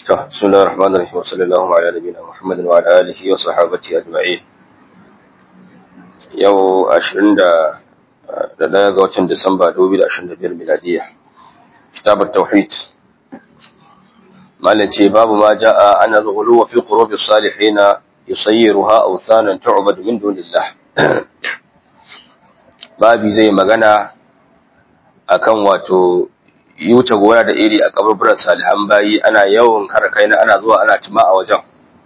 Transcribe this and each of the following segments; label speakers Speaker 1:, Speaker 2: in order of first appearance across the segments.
Speaker 1: بسم الله الرحمن الرحيم وصلى الله على نبينا محمد وعلى آله وصحابته أجمعين yau ashirin da ɗaya ga watan Disamba dubu da ashirin da biyar miladiya kitabar tauhid malin ce babu ma ja'a ana zuhulu wa fi qurubi salihina yusayyiruha awthanan tu'bad min dunillah babi zai magana akan wato yi wuce gona da iri a kaburburan salihan bayi ana yawan kara kaina ana zuwa ana tuma a wajen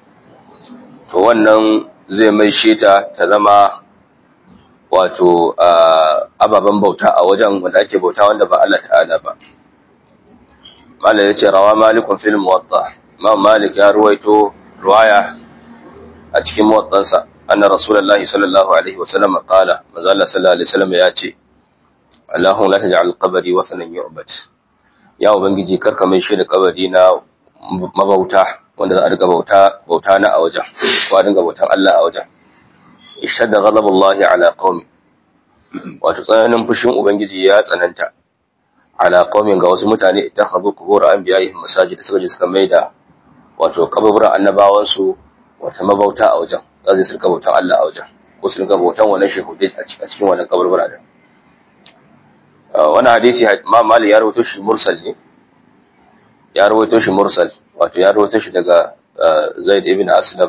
Speaker 1: to wannan zai mai sheta ta zama wato ababen bauta a wajen wanda ake bauta wanda ba Allah ta'ala ba malik ya ce rawa malikun fil muwatta imam malik ya ruwaito ruwaya a cikin muwattansa anna rasulullahi sallallahu alaihi wasallam qala manzo Allah sallallahu alaihi wasallam ya ce Allahumma la taj'al qabri wathanan yu'bad ya ubangiji karka mai shi da kabari na mabauta wanda za a riga bauta bauta na a wajen ko a dinga bautan Allah a wajen ishadda ghadabullahi ala qaumi wato tsananin fushin ubangiji ya tsananta ala qaumin ga wasu mutane ittakhadhu qubur anbiya'ihim masajid suka je suka maida wato kaburburan annabawan su wata mabauta a wajen za su rika bautan Allah a wajen ko su rika bautan wannan shehudai a cikin wannan kaburbura din wannan hadisi ma mali ya rawaito shi mursal ne ya rawaito shi mursal wato ya rawaito shi daga Zaid ibn Aslam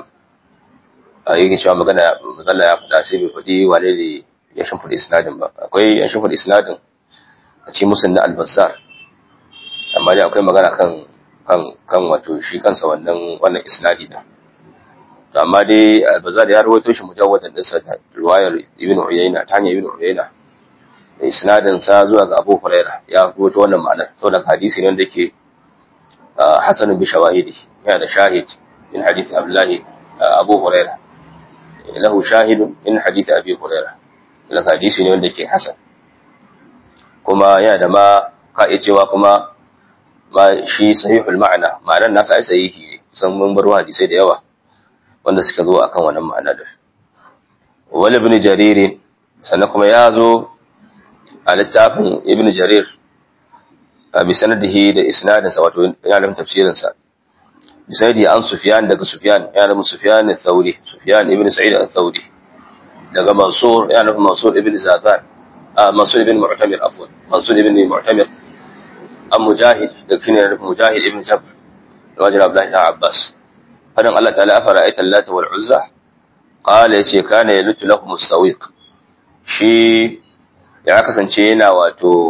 Speaker 1: a yake cewa magana magana ya fada sai bai fadi wane ne ya shimfida isnadin ba akwai ya shimfida isnadin a cikin musul na al-Bazzar amma dai akwai magana kan kan kan wato shi kansa wannan wannan isnadi da amma dai al-Bazzar ya rawaito shi mujawwadan din sa riwayar Ibn Uyayna ta hanyar Ibn Uyayna da isnadin sa zuwa ga Abu Huraira ya rawaito wannan ma'anar saboda hadisi ne wanda yake hasan bi shawahidi yana da shahid min hadith Abdullah Abu Huraira له شاهد من حديث أبي هريرة لك حديث ne wanda ke hasan kuma yana da ma ka iya cewa kuma ma shi sahihul ma'ana ma'anar nasa ai sahihi ne san mun bar hadisai da yawa wanda suka zo akan wannan ma'ana da wal ibn jarir sannan kuma ya zo a littafin ibn jarir a bi sanadihi da isnadin sa wato yana da tafsirin sa بسيدي عن سفيان دق سفيان يعني من سفيان الثوري سفيان ابن سعيد الثوري دق منصور يعني من منصور ابن زاذان آه منصور ابن معتمر عفوا منصور ابن معتمر أم مجاهد دق يعني مجاهد ابن جبر رجل عبد الله بن عباس فدن الله تعالى أفرأيت اللات والعزى قال يتي كان يلت لهم السويق شي ya kasance yana wato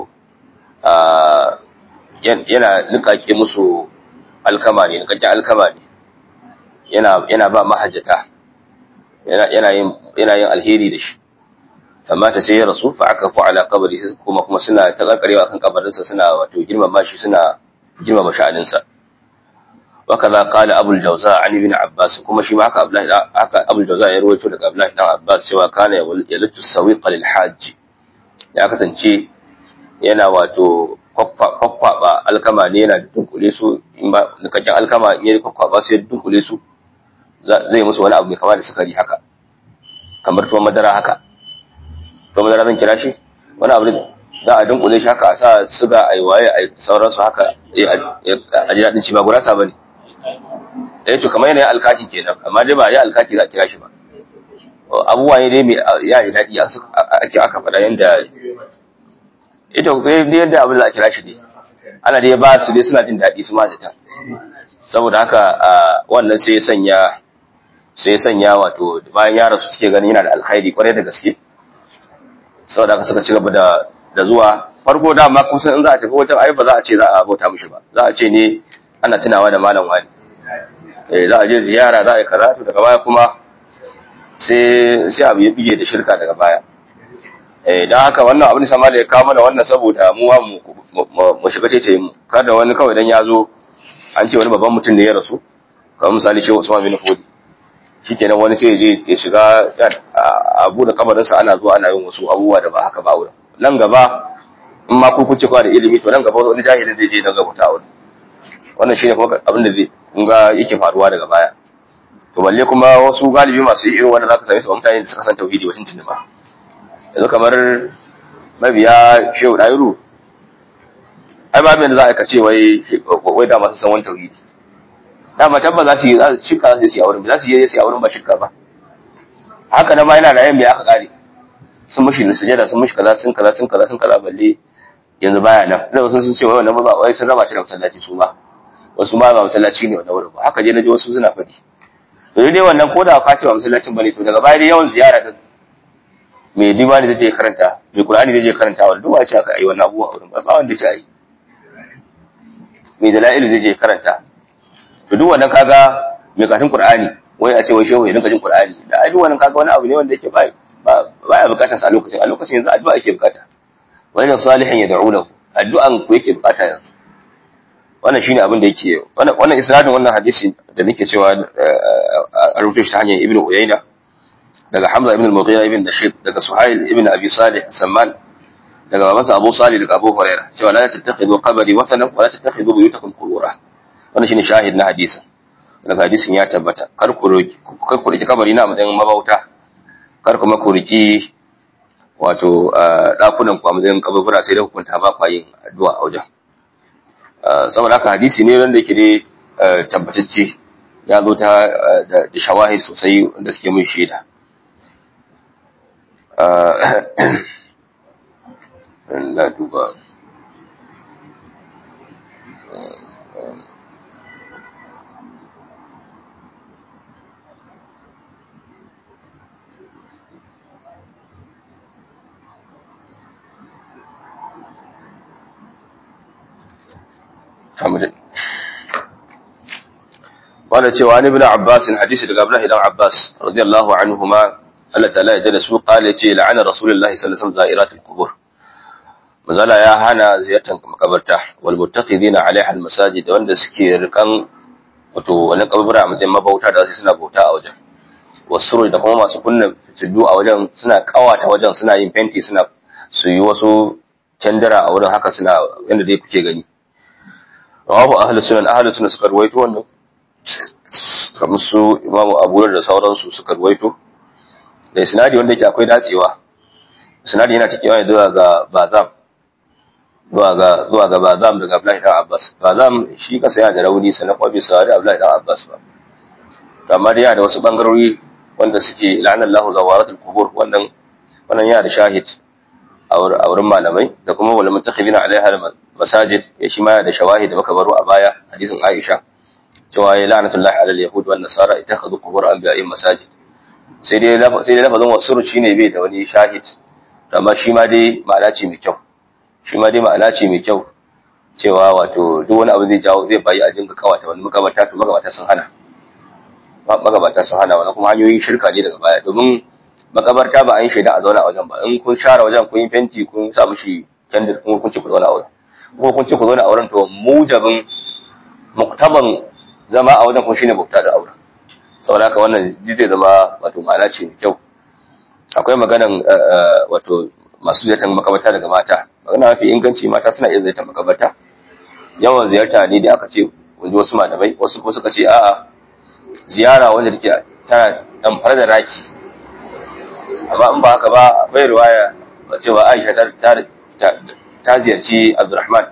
Speaker 1: yana nukake musu alkama ne nikakken alkama ne yana yana ba mahajjata yana yana yin yana yin alheri da shi amma ta sai ya rasu fa aka fa ala qabri kuma kuma suna ta karkarewa kan kabarin sa suna wato girmama shi suna girmama sha'anin sa wa kaza qala abu al-jawza an ibn abbas kuma shi ma haka abdullahi haka abu al-jawza ya rawaito daga abdullahi dan abbas cewa kana yalatu sawiqa lil hajj ya kasance yana wato kwakwaba alkama ne yana da dunkule su in ba nikakken alkama in yi kwakwaba sai dunkule su zai musu wani abu mai kama da sukari haka kamar tuwon madara haka tuwon madara zan kira shi wani abu za a dunkule shi haka a sa suga a yi waye a sauransu haka a ji daɗin ci ba gurasa ba ne eh to kamar yanayin alkaki kenan amma dai ba ya alkaki za a kira shi ba abubuwa ne dai mai ya yi daɗi ake aka faɗa yadda ita ku kai yadda abin da a kira shi ne ana dai ba su dai suna jin daɗi su majita saboda haka wannan sai ya sanya sai ya sanya wato bayan ya rasu suke ganin yana da alkhairi kwarai da gaske saboda haka suka ci gaba da da zuwa farko da ma kusan in za a tafi wajen ai ba za a ce za a bauta mishi ba za a ce ne ana tunawa da malam wani eh za a je ziyara za a yi karatu daga baya kuma sai sai abu ya bige da shirka daga baya eh dan haka wannan abin sama da ya kawo mana wannan saboda mu mu shiga tece mu kada wani kawai dan ya zo an ce wani babban mutum ne ya rasu kamar misali ce Usman bin Fodi shikenan wani sai ya je ya shiga abu da kabarinsa ana zuwa ana yin wasu abubuwa da ba haka ba wurin nan gaba in ma ku kuce kwa da ilimi to nan gaba wani jahilin zai je nan gaba ta wurin wannan shine kuma abin da zai kun ga yake faruwa daga baya to balle kuma wasu galibi masu irin wanda zaka same su mutane da suka san tauhidi wacin tunima yanzu kamar mabiya shehu ɗayiru ai ba da za a kace wai wai da masu san wani tauhidi dama tabba za su yi shirka za su yi a wurin ba za su yi su yi a wurin ba shirka ba haka nan ma yana da yan aka kare sun mushi sujada sun mushi kaza sun kaza sun kaza sun kaza balle yanzu baya nan da wasu sun ce wai wannan ba wai sun raba shi da masallaci su ba wasu ma ba masallaci ne wannan wurin ba haka je na ji wasu suna faɗi to dai wannan ko da ka ce ba masallacin bane to daga baya dai yawan ziyara din mai diwani zai je karanta mai qur'ani zai je karanta wa duk wace aka yi wannan abubuwa wurin ba wanda ce ai mai dalail zai je karanta to duk wannan kaga mai katin qur'ani wai a ce wai shehu ya dinga jin qur'ani da ai duk wannan kaga wani abu ne wanda yake ba ba ya bukatar sa a lokacin a lokacin yanzu addu'a yake bukata wani salihin ya da'u lahu addu'an ku yake bukata yanzu wannan shine abin da yake wannan wannan isnadin wannan hadisi da nake cewa a rubuta shi ta hanyar ibnu uyayna daga hamza ibn al-mughira ibn nashid daga suhail ibn abi salih samman daga babansa abu salih daga abu huraira cewa la tattakhidu qabri wathanan wa la tattakhidu buyutakum qubura wannan shine shahid na hadisin daga hadisin ya tabbata kar ku roki kar ku roki kabari na matsayin mabauta kar kuma ku roki wato dakunan ku a matsayin kaburbura sai da hukunta ba kwa yin addu'a a wajen saboda haka hadisi ne wanda yake ne tabbatacce ya zo ta da shawahid sosai wanda suke mun shaida na duba حمد قال cewa ni ibn Abbas hadisi daga Abdullah ibn Abbas radiyallahu anhuma Allah ta'ala ya jada su qala ce la'ana rasulullahi sallallahu alaihi wasallam za'iratul qubur mazala ya hana ziyartar makabarta wal muttaqidina alaiha al masajid wanda suke rikan wato wani kabura a matsayin mabauta da su suna bauta a wajen wasu da kuma masu kunna fitilu a wajen suna kawata wajen suna yin fenti suna su yi wasu candara a wurin haka suna yanda dai kuke gani rawahu ahlus sunan ahlus sunan suka ruwaito wannan kamar su imamu abu da sauransu suka ruwaito da isnadi wanda yake akwai dacewa isnadi yana cikewa ne zuwa ga bazam zuwa ga zuwa ga bazam daga Abdullahi dan Abbas bazam shi kasa yana da rauni sanan kuma bai saurari Abdullahi dan Abbas ba to amma dai yana da wasu bangarori wanda suke la'anallahu zawaratul qubur wannan wannan yana da shahid a wurin malamai da kuma wal mutakhibina alaiha masajid ya shi ma yana da shawahid da muka baro a baya hadisin Aisha cewa ya la'natullahi alal yahud wan nasara ittakhadhu qubur anbiya'in masajid sai dai sai dai lafazin wasuru shine bai da wani shahid amma shi ma dai ma'ana ce mai kyau shi ma dai ma'ana ce mai kyau cewa wato duk wani abu zai jawo zai bayi a jinka kawata wani magabata to magabata sun hana magabata sun hana wani kuma hanyoyin shirka ne daga baya domin makabarta ba an yi shaida a zauna a wajen ba in kun share wajen kun yi fenti kun sa mishi kendir kun kun ce ku zauna a wurin kuma kun ce ku zauna a wurin to mujabin muktaban zama a wajen kun shine bauta da auren saboda haka wannan zai zama wato ma'ana ce mai kyau akwai maganan wato masu ziyartar makabarta daga mata magana mafi inganci mata suna iya ziyartar makabarta yawan ziyarta ne da aka ce wanda wasu malamai wasu kuma suka ce a'a ziyara wanda take tana dan fara da raki amma in ba haka ba akwai riwaya cewa Aisha ta ta ziyarci Abdurrahman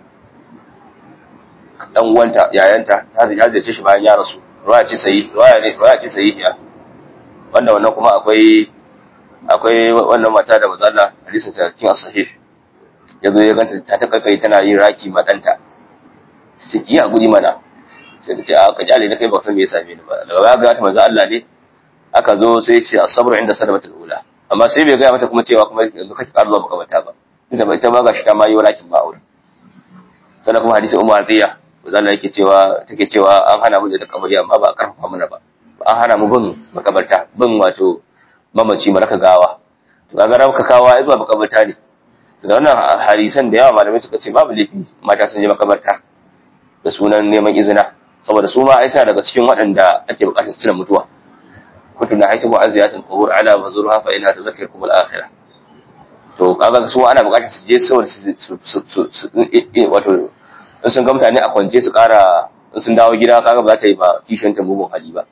Speaker 1: dan uwanta yayanta ta ziyarce shi bayan ya rasu riwaya ce sayi riwaya ne riwaya ce sahihiya wanda wannan kuma akwai akwai wannan mata da mazalla hadisin ta cikin as-sahih yazo ya ganta ta ta kai tana yin raki ma danta ce ki a guri mana sai ta ce a ka jale da kai ba san me ya same ni ba daga baya ga ta manzo Allah ne aka zo sai ce as-sabru inda sadamatul ula amma sai bai ga mata kuma cewa kuma yanzu kake ƙara zuwa makamata ba ita ba ita ba gashi ta ma yi walakin ba aure sannan kuma hadisi umar atiya manzo Allah yake cewa take cewa an hana mu da kabari amma ba a karfafa mana ba an hana mu bin makabarta bin wato mamaci maraka gawa to kaga rabka kawa ai zuwa makabarta ne to da wannan hadisan da yawa malamai suka ce babu laifi mata sun je makabarta da sunan neman izina saboda su ma ai suna daga cikin waɗanda ake buƙatar su tuna mutuwa kuntu na haitu mu'azziyatul qubur ala fazurha fa inha tadhakkarukum al-akhirah to kaga su ana buƙatar su je saboda su wato in sun ga mutane a kwance su ƙara in sun dawo gida kaga ba za ta yi ba kishin ta mugun hali ba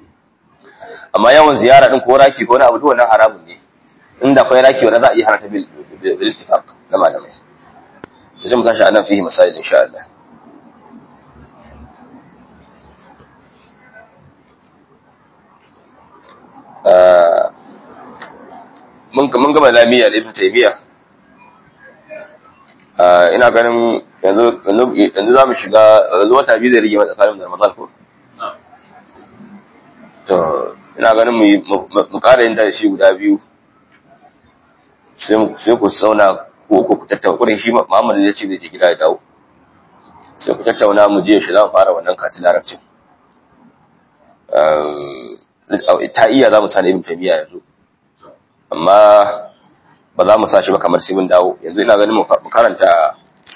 Speaker 1: amma yawan ziyara din ko raki ko wani abu duk wannan haramun ne inda akwai raki wanda za a iya hana ta bil ittifaq na malamai zai mu tashi anan fihi masail insha Allah mun mun gama lamiya da ibn taymiya ina ganin yanzu yanzu za mu shiga yanzu wata biyu zai rige mai tsakanin da ramadan ko to ina ganin mu mu ƙara yin da shi guda biyu sai ku sauna ko ku tattauna kudin shi Muhammad zai ce zai je gida ya dawo sai ku tattauna mu je shi za mu fara wannan katin larabcin ta iya za mu sani ibn taymiya yanzu amma ba za mu sa shi ba kamar sai mun dawo yanzu ina ganin mu karanta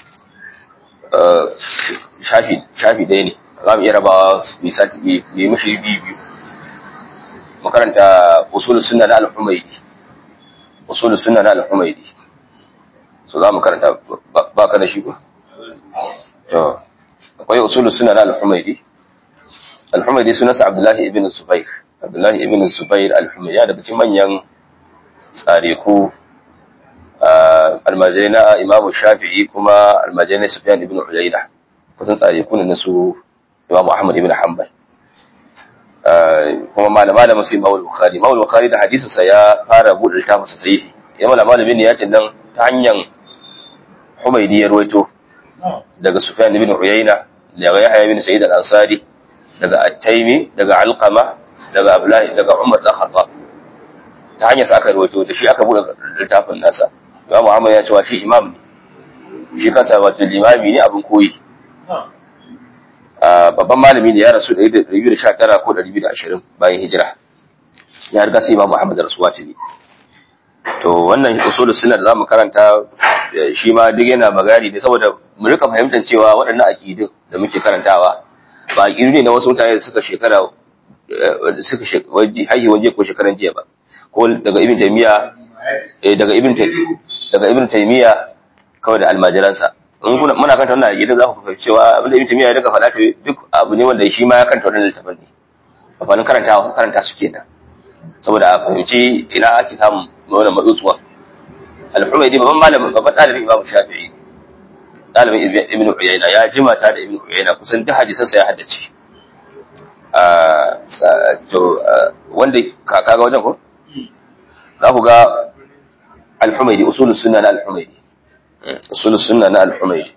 Speaker 1: shafi shafi ɗaya ne za mu iya rabawa misati bi mishi biyu biyu mu karanta usul sunna na al-humaydi usul sunna na al-humaydi so za mu karanta ba ka da shi ba to akwai usul sunna na al-humaydi al-humaydi sunansa abdullahi ibn zubair abdullahi ibn zubair al-humaydi daga cikin manyan tsariku almajirai na imamu shafi'i kuma almajirai na sufyan ibn uyayna kusan tsariku ne na su imamu ahmad ibn hanbal kuma malama da musu imamul bukhari imamul bukhari da hadisinsa ya fara buɗe littafin sa sahihi ya malama malamin ya ce nan ta hanyar humaydi ya ruwaito daga sufyan ibn uyayna daga yahya ibn sa'id al-ansari daga at-taymi daga alqama daga abdullahi daga umar da khattab ta hanyar sa aka ruwaito da shi aka buɗe littafin nasa Imam Muhammad ya cewa shi imam ne shi kansa wato limami ne abin koyi babban malami ne ya rasu da 219 ko 220 bayan hijira ya riga sai Imam Muhammad rasuwa tuni to wannan usul sunna da zamu karanta shi ma duk yana magani ne saboda mu rika fahimtar cewa waɗannan aqidun da muke karantawa ba aqidu ne na wasu mutane da suka shekara suka waje hayi waje ko shekaran jiya ba ko daga ibn taymiya eh daga ibn daga ibn taymiya kawai da almajiransa in kuna muna kanta wannan aqida za ku fahimci cewa abin da ibn taymiya ya daga faɗa duk abu ne wanda shi ma ya kanta wannan littafin ne amfanin karantawa karanta su kenan saboda a fahimci ina ake samun wannan matsutsuwa al-humaydi babban malamin babban dalibin imam shafi'i dalibin ibn uyayna ya jima ta da ibn uyayna kusan duk hadisan sa ya haddace to wanda kaka ga wajen ko za ku ga al-humaydi usulus sunna na al-humaydi usulus sunna na al-humaydi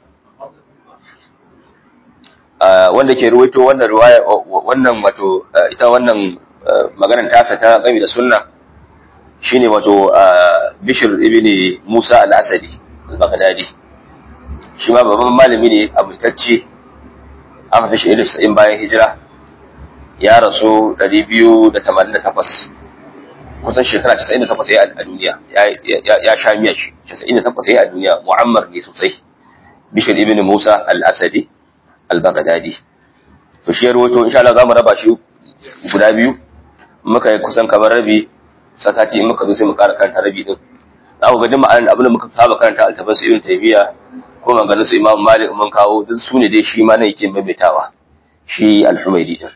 Speaker 1: wanda ke ruwaito wannan riwaya wannan wato ita wannan maganar tasa ta gami da sunna shine wato Bishr ibn Musa al-Asadi al-Baghdadi shi ma babban malami ne abutacce aka fi shi irin bayan hijira ya rasu 288 kusan shekara 98 ya a duniya ya sha miya shi 98 ya a duniya mu'ammar ne sosai Bishr ibn Musa al-Asadi al-Baghdadi to shi ya rawaito insha Allah zamu raba shi guda biyu muka yi kusan kamar rabi satati in muka zo sai mu ƙara karanta rabi din za ku ga duk ma'anar abin da muka saba karanta altaban su ibn taymiya ko maganar su imam malik mun kawo duk su ne dai shi ma ne yake maimaitawa shi al-humaydi din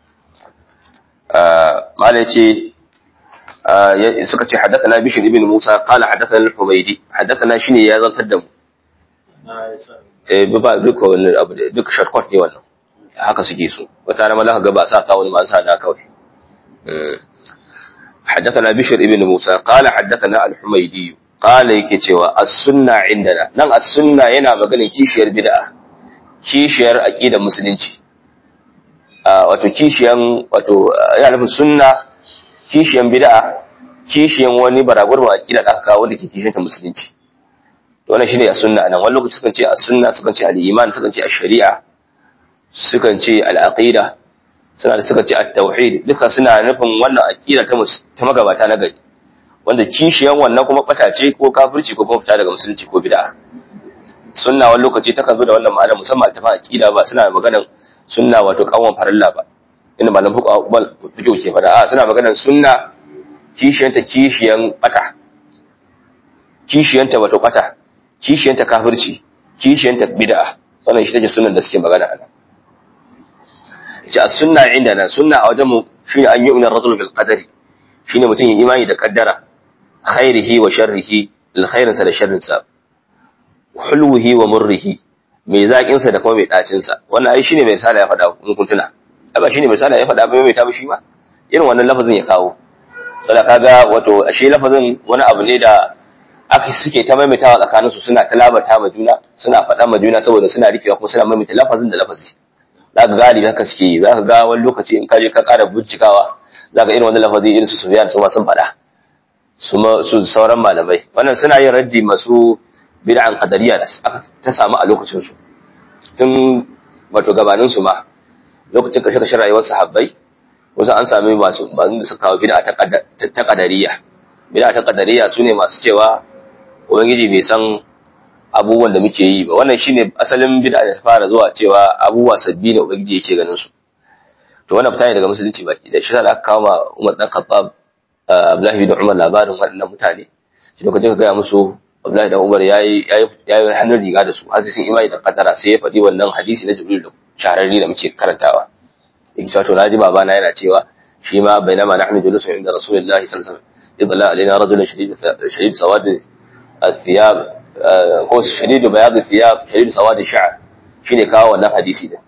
Speaker 1: malai ce suka ce haddathana bishr ibn musa qala haddathana al-humaydi haddathana shine ya zantar da mu eh ba duka wannan abu duka shortcut ne wannan haka suke so wata na malaka ga ba sa ka wani ma sa da kawai حدثنا بشر ابن موسى قال حدثنا الحميدي قال yake cewa as-sunna indana nan as-sunna yana maganin kishiyar bid'a kishiyar aqidar musulunci wato kishiyan wato yana nufin sunna kishiyan bid'a kishiyan wani baragur ma aqida da aka kawo wanda ke kishiyan ta musulunci to wannan shine as-sunna nan wani lokaci sukan ce as-sunna sukan ce al-iman sukan ce ash-shari'a sukan ce al-aqida suna da suka ce at-tauhid duka suna nufin wannan aqida ta ta magabata na gari wanda kishiyan wannan kuma bata ce ko kafirci ko kuma fita daga musulunci ko bid'a sunna wani lokaci takan zo da wannan ma'ana musamman ta aqida ba suna maganar sunna wato kawon farilla ba inda malam fiqh ke fada a suna maganar sunna kishiyanta kishiyan bata kishiyanta wato bata kishiyanta kafirci kishiyanta bid'a wannan shi take sunnan da suke magana a nan ce as-sunna indana sunna a wajen mu shine an yu'minu ar-rajulu bil qadari shine mutum yin imani da kaddara khairihi wa sharrihi alkhairin sa da sharrin sa hulwihi wa murrihi mai zakin sa da kuma mai dacin sa wannan ai shine mai sala ya faɗa in kun tuna ai ba shine mai sala ya faɗa ba mai ta shi ma irin wannan lafazin ya kawo saboda kaga wato ashe lafazin wani abu ne da aka suke ta maimaitawa tsakanin su suna talabata ma juna suna faɗa ma juna saboda suna rikewa kuma suna maimaita lafazin da lafazi za ka galibi haka suke yi za ka ga wani lokaci in ka je ka ƙara bincikawa za ka irin wani lafazi irin su Sufyan su ma sun faɗa su sauran malamai wannan suna yin raddi masu bid'an qadariya da ta samu a lokacin su tun wato gabanin su ma lokacin kashe kashe rayuwar sahabbai wasu an sami masu bazin da suka kawo bid'a ta ta qadariya bid'a ta qadariya sune masu cewa ubangiji bai san abubuwan da muke yi ba wannan shine asalin bid'a da ta fara zuwa cewa abubuwa sabbi ne ubangiji yake ganin su to wannan fita ne daga musulunci baki da shi da aka kawo ma Umar dan Khattab Abdullahi da Umar labarin waɗannan mutane shi lokacin ka gaya musu Abdullahi da Umar yayi yayi hannun riga da su har sai sun imani da kadara sai ya faɗi wannan hadisi na Jibril da shahararri da muke karantawa yake cewa to naji babana yana cewa shi ma bainama nahnu julusun inda Rasulullahi sallallahu alaihi wasallam idla alaina rajulun shadid shadid sawad الثياب ko shadid bayad الثياب shadid sawad الشعر shine kawo wannan hadisi din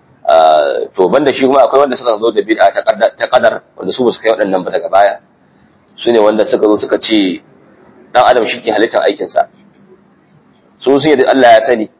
Speaker 1: to banda shi kuma akwai wanda suka zo da bid'a ta kadar wanda su ba su kai waɗannan ba daga baya su ne wanda suka zo suka ce dan adam shi ke halittar aikinsa su sun yadda Allah ya sani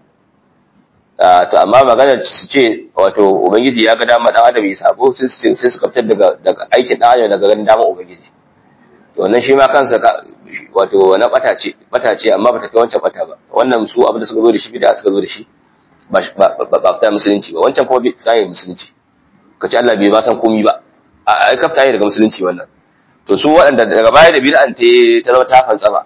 Speaker 1: to amma maganar su ce wato ubangiji ya ga dama dan adam ya sabo sai suka fitar daga daga aikin dan adam daga ganin dama ubangiji to wannan shi ma kansa wato wani bata ce bata ce amma bata kai wancan bata ba wannan su abin da suka zo da shi bid'a suka zo da shi ba ba fita musulunci ba wancan kuma fita ne musulunci kace Allah bai ba san komai ba a ai kafta ne daga musulunci wannan to su waɗanda daga baya da bid'an ta ta zama ta fantsama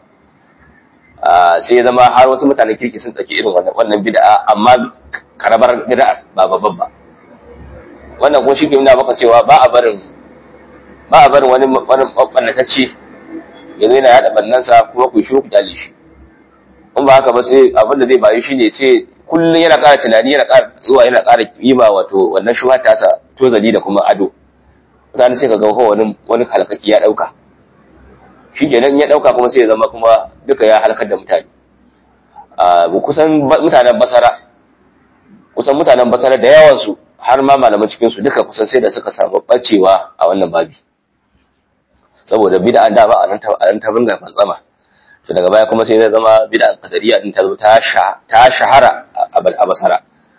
Speaker 1: sai ya zama har wasu mutanen kirki sun ɗauki irin wannan bid'a amma karabar bid'a ba babban ba wannan kuma shi ke nuna maka cewa ba a barin ba a barin wani wani ɓannatacce ya zo yana yaɗa ɓannansa kuma ku shi ku kyale shi in ba haka ba sai abin da zai bayu shi ne sai kullum yana ƙara tunani yana ƙara zuwa yana ƙara kima wato wannan shuha tasa tozali da kuma ado mutane sai ka ga wani wani halakaki ya dauka shi kenan ya dauka kuma sai ya zama kuma duka ya halakar da mutane a kusan mutanen basara kusan mutanen basara da yawan su har ma malaman cikin su duka kusan sai da suka samu bacewa a wannan babi saboda bid'a da ba a nan ta ta bunga fantsama to daga baya kuma sai ya zama bid'a qadariya din ta zo ta ta shahara a basara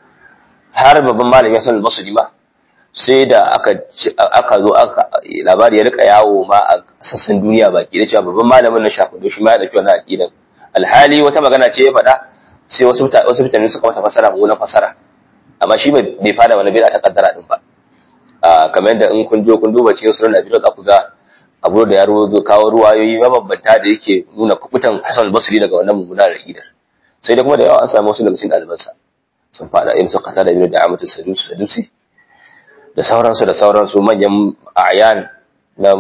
Speaker 1: har babban malami Hassan al-Basri ma sai da aka aka zo aka labari ya rika yawo ma a sassan duniya baki da cewa babban malamin na shafudo shi ma ya dauki wannan aqidan alhali wata magana ce ya faɗa sai wasu wasu mutane suka mata fasara mu na fasara amma shi bai fada wani bid'a ta kaddara din ba kamar yadda in kun jo kun duba cikin sunan Nabi za ku ga abu da ya ruwazo kawo ruwayoyi mabambanta da yake nuna kubutan Hassan al-Basri daga wannan mummunar aqidar sai da kuma da yawa an samu wasu daga cikin ɗalibansa sun fada irin su kata da ibnu da amatu sadusi sadusi da sauransu da sauransu manyan ayan na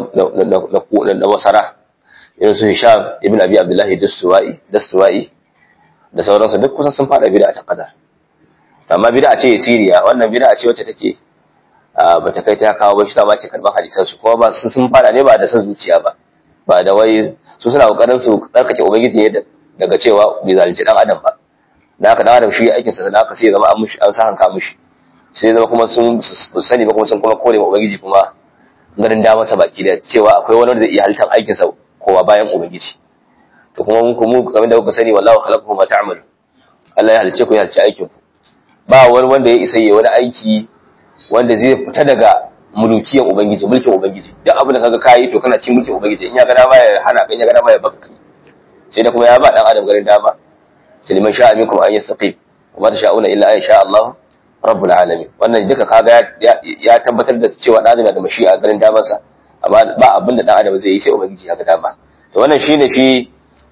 Speaker 1: na wasara irin su Hisham ibn Abi Abdullah Dastuwai Dastuwai da sauransu duk kusan sun fada bid'a ta qadar amma bid'a ce siriya wannan bid'a ce wacce take ba ta kai ta kawo ba shi ta ma ke karban hadisan su kuma ba sun fada ne ba da san zuciya ba ba da wai su suna kokarin su tsarkake ubangiji ne daga cewa bai zalunci dan adam ba da haka dan adam shi aikinsa da haka sai ya zama an mushi an sa hanka mushi sai zama kuma sun sani ba kuma sun kuma kore ma ubangiji kuma ganin damar sa baki da cewa akwai wani da zai iya halittar aikin sa kowa bayan ubangiji to kuma mun kuma kamar da kuka sani wallahu khalaqakum ma ta'malu Allah ya halice ku ya halice aikin ku ba wani wanda ya isa yi wani aiki wanda zai fita daga mulkiyan ubangiji mulkin ubangiji duk abin da kaga kai to kana cin mulkin ubangiji in ya ga dama ya hana kan ya ga dama ya baka sai da kuma ya ba dan adam garin dama sai liman sha'a minkum an yastaqim wa ma tasha'una illa an sha Allah rabbul alamin wannan duka kaga ya tabbatar da cewa dan adam da mashi'a garin damansa amma ba abin da dan adam zai yi sai ubangiji ya ga dama to wannan shine shi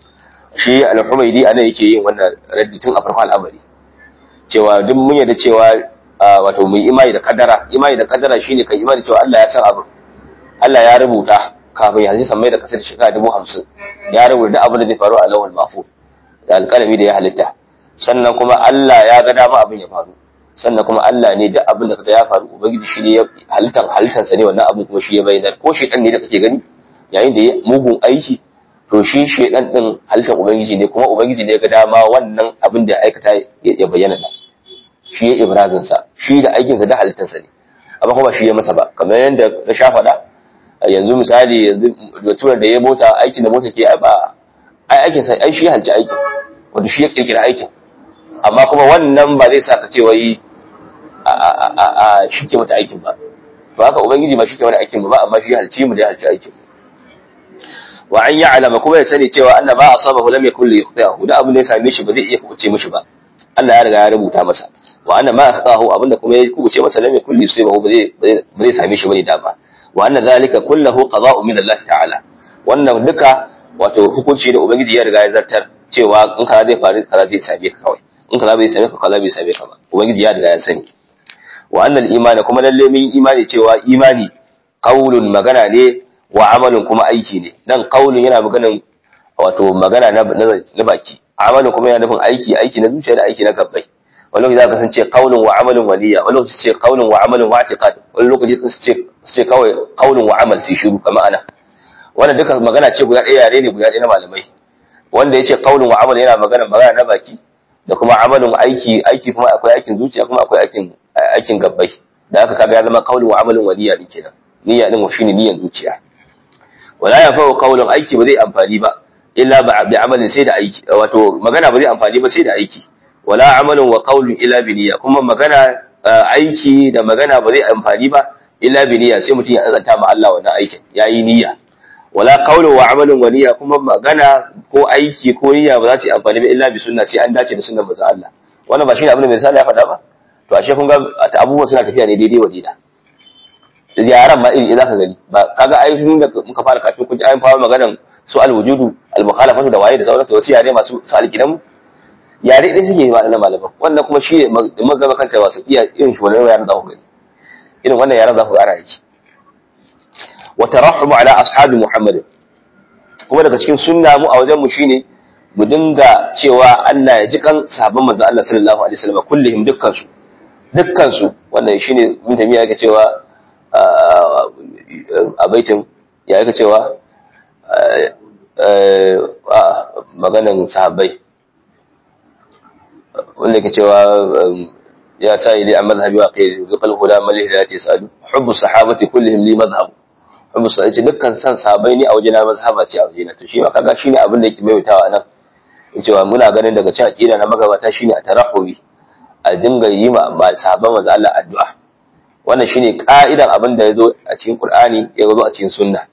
Speaker 1: shi al-humaydi anan yake yin wannan raddi tun a farkon al'amari cewa duk mun yarda cewa wato mu imani da kadara imani da kadara shine kai imani cewa Allah ya san abu Allah ya rubuta kafin yanzu san mai da kasar shekara dubu hamsin ya rubuta abin da zai faru a lawal mahfuz da alƙalami da ya halitta sannan kuma Allah ya ga dama abin ya faru sannan kuma Allah ne duk abin da kaga ya faru ubangiji shi ne halittan halittansa ne wannan abin kuma shi ya bayyana ko shedan ne da kake gani yayin da ya mugun aiki to shi shedan din halittan ubangiji ne kuma ubangiji ne ya ga dama wannan abin da ya aikata ya bayyana da shi ya ibrazin sa shi da aikin sa da halittansa ne amma kuma shi ya masa ba kamar yadda na sha faɗa yanzu misali yanzu baturar da ya mota aikin da mota ke ai ba ai aikin sai ai shi halci aikin wanda shi ya kirkira aikin amma kuma wannan ba zai sa ka ce wai a a a a shi ke mata aikin ba to haka ubangiji ba shi ke wani aikin ba amma shi halci mu da halci aikin wa an ya'lama kuma ya sani cewa anna ba asabahu lam yakul li yukhti'ahu da abin da ya same shi ba zai iya kuce mishi ba Allah ya riga ya rubuta masa wa anna ma akhtahu abinda kuma ya kuce masa lam yakul li yusibahu ba zai ba zai same shi bane dama wa anna zalika kullahu qada'u min Allah ta'ala wannan duka wato hukunci da ubangiji ya riga ya zartar cewa in kaza zai faru kaza zai same ka kawai in kaza bai same ka kaza bai same ka ba ubangiji ya riga ya sani wa annal imani kuma lalle mun imani cewa imani qaulun magana ne wa amalin kuma aiki ne nan qaulun yana maganan wato magana na na baki amalin kuma yana nufin aiki aiki na zuciya da aiki na gabbai wani lokaci zaka san ce qaulun wa amalin waliya wani lokaci ce qaulun wa amalin wa i'tiqad wani lokaci su ce su ce kawai qaulun wa amal sai shiru kamar ana wannan duka magana ce guda ɗaya yare ne guda ɗaya na malamai wanda ya ce qaulun wa amal yana magana magana na baki da kuma amalin aiki aiki kuma akwai aikin zuciya kuma akwai aikin aikin gabbai da haka kaga ya zama qaulun wa amalin waliya din kenan niyya din shine niyyan zuciya wala yanfa'u qaulun aiki ba zai amfani ba illa bi amalin sai da aiki wato magana ba zai amfani ba sai da aiki wala amalun wa qaulun illa bi niyya kuma magana aiki da magana ba zai amfani ba illa bi niyya sai mutum ya azanta ma Allah wannan aikin yayi niyya wala qaulun wa amalun wa niyya kuma magana ko aiki ko niyya ba za su yi amfani ba illa bi sunna sai an dace da sunnar manzon Allah wannan ba shi ne abin da misali ya faɗa ba to ashe kun ga abubuwan suna tafiya ne daidai wa daida ziyaran ma iri za ka gani ba kaga ai tun da muka fara kafin kun ji ayin fara maganan su alwujudu almukhalafatu da waye da sauransu wasu yare masu su alkidan yare dai suke ma na malaman wannan kuma shi mun gaba kanta wasu iya irin shi wannan yaran za ku gani irin wannan yaran za ku ga ana yake wa tarahum ala ashabi muhammad kuma daga cikin sunna mu a wajen mu shine mu dinga cewa Allah ya ji kan sahabban manzo Allah sallallahu alaihi wasallam kullihim dukkan su dukkan su wannan shine mun tafiya yake cewa a baitin ya yake cewa maganan sahabbai wanda yake cewa ya sa ili a mazhabi wa kai zuqal huda mal hidayati sadu hubbu sahabati kullihim li madhhab hubbu sahabati dukkan san sahabbai ne a wajena mazhaba ce a wajena to shi ma kaga shine abin da yake maimaitawa nan cewa muna ganin daga cikin aqida na magabata shine a tarahubi a dinga yi ma sahabban manzo Allah addu'a wannan shine ka'idan abin da yazo a cikin Qur'ani ya zo a cikin sunna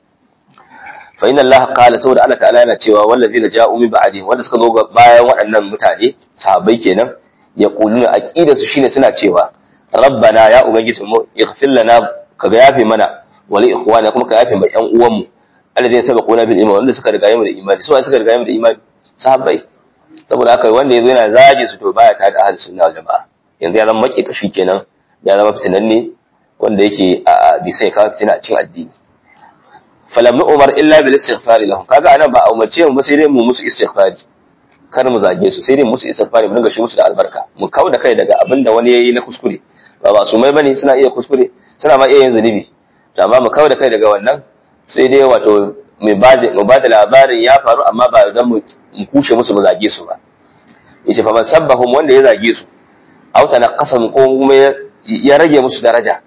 Speaker 1: fa inna Allah qala saboda Allah ta'ala yana cewa wallazina ja'u min ba'di wanda suka zo bayan waɗannan mutane sahabbai kenan yaquluna aqida su shine suna cewa rabbana ya ubangiji mu ighfir lana ka ga yafe mana wa li ikhwana kuma ka yafe ma ƴan uwan mu alladhina sabaquna bil iman wanda suka riga mu da imani su suka riga mu da imani sahabbai saboda haka wanda yazo yana zage su to baya tare da ahlus sunna wal jamaa yanzu ya zama maki kashi kenan ya zama fitinanne wanda yake a bi sai kawo fitina a cikin addini falam nu umar illa bil istighfar lahum kaga anan ba a umarce mu ba sai dai mu musu istighfari kar mu zage su sai dai musu istighfari mu dinga shi musu da albarka mu kawo da kai daga abin da wani yayi na kuskure ba ba su mai bane suna iya kuskure suna ma iya yin zunubi to amma mu kawo da kai daga wannan sai dai wato mu ba da mu ba da labarin ya faru amma ba dan mu kushe musu mu zage su ba yace fa man sabbahum wanda ya zage su aw tanaqasam ko kuma ya rage musu daraja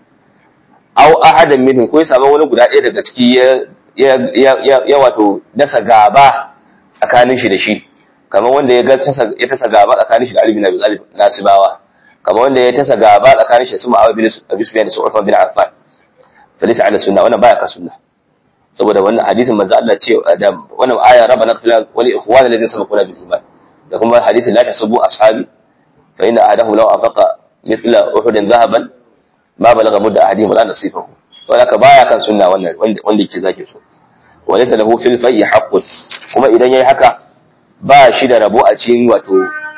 Speaker 1: aw ahadan minhum ko ya samu wani guda ɗaya daga ciki ya ya wato dasa gaba tsakanin shi da shi kamar wanda ya ga ya tasa gaba tsakanin shi da Ali bin Abi Talib nasibawa kamar wanda ya tasa gaba tsakanin shi da Suma bin Abi Sufyan da Uthman bin Affan falisa ala sunna wannan baya ka sunna saboda wannan hadisin manzo Allah ce da wannan aya rabbana qfil wa li ikhwana alladhina sabaquna bil iman da kuma hadisin la tasubbu ashabi fa inna ahadahu law afaqa mithla uhudin dhahaban ma balaga mudda ahadihim wala nasifahu wala ka baya kan sunna wannan wanda yake zake so wa laysa lahu fil fayyi haqqun kuma idan yayi haka ba shi da rabo a cikin wato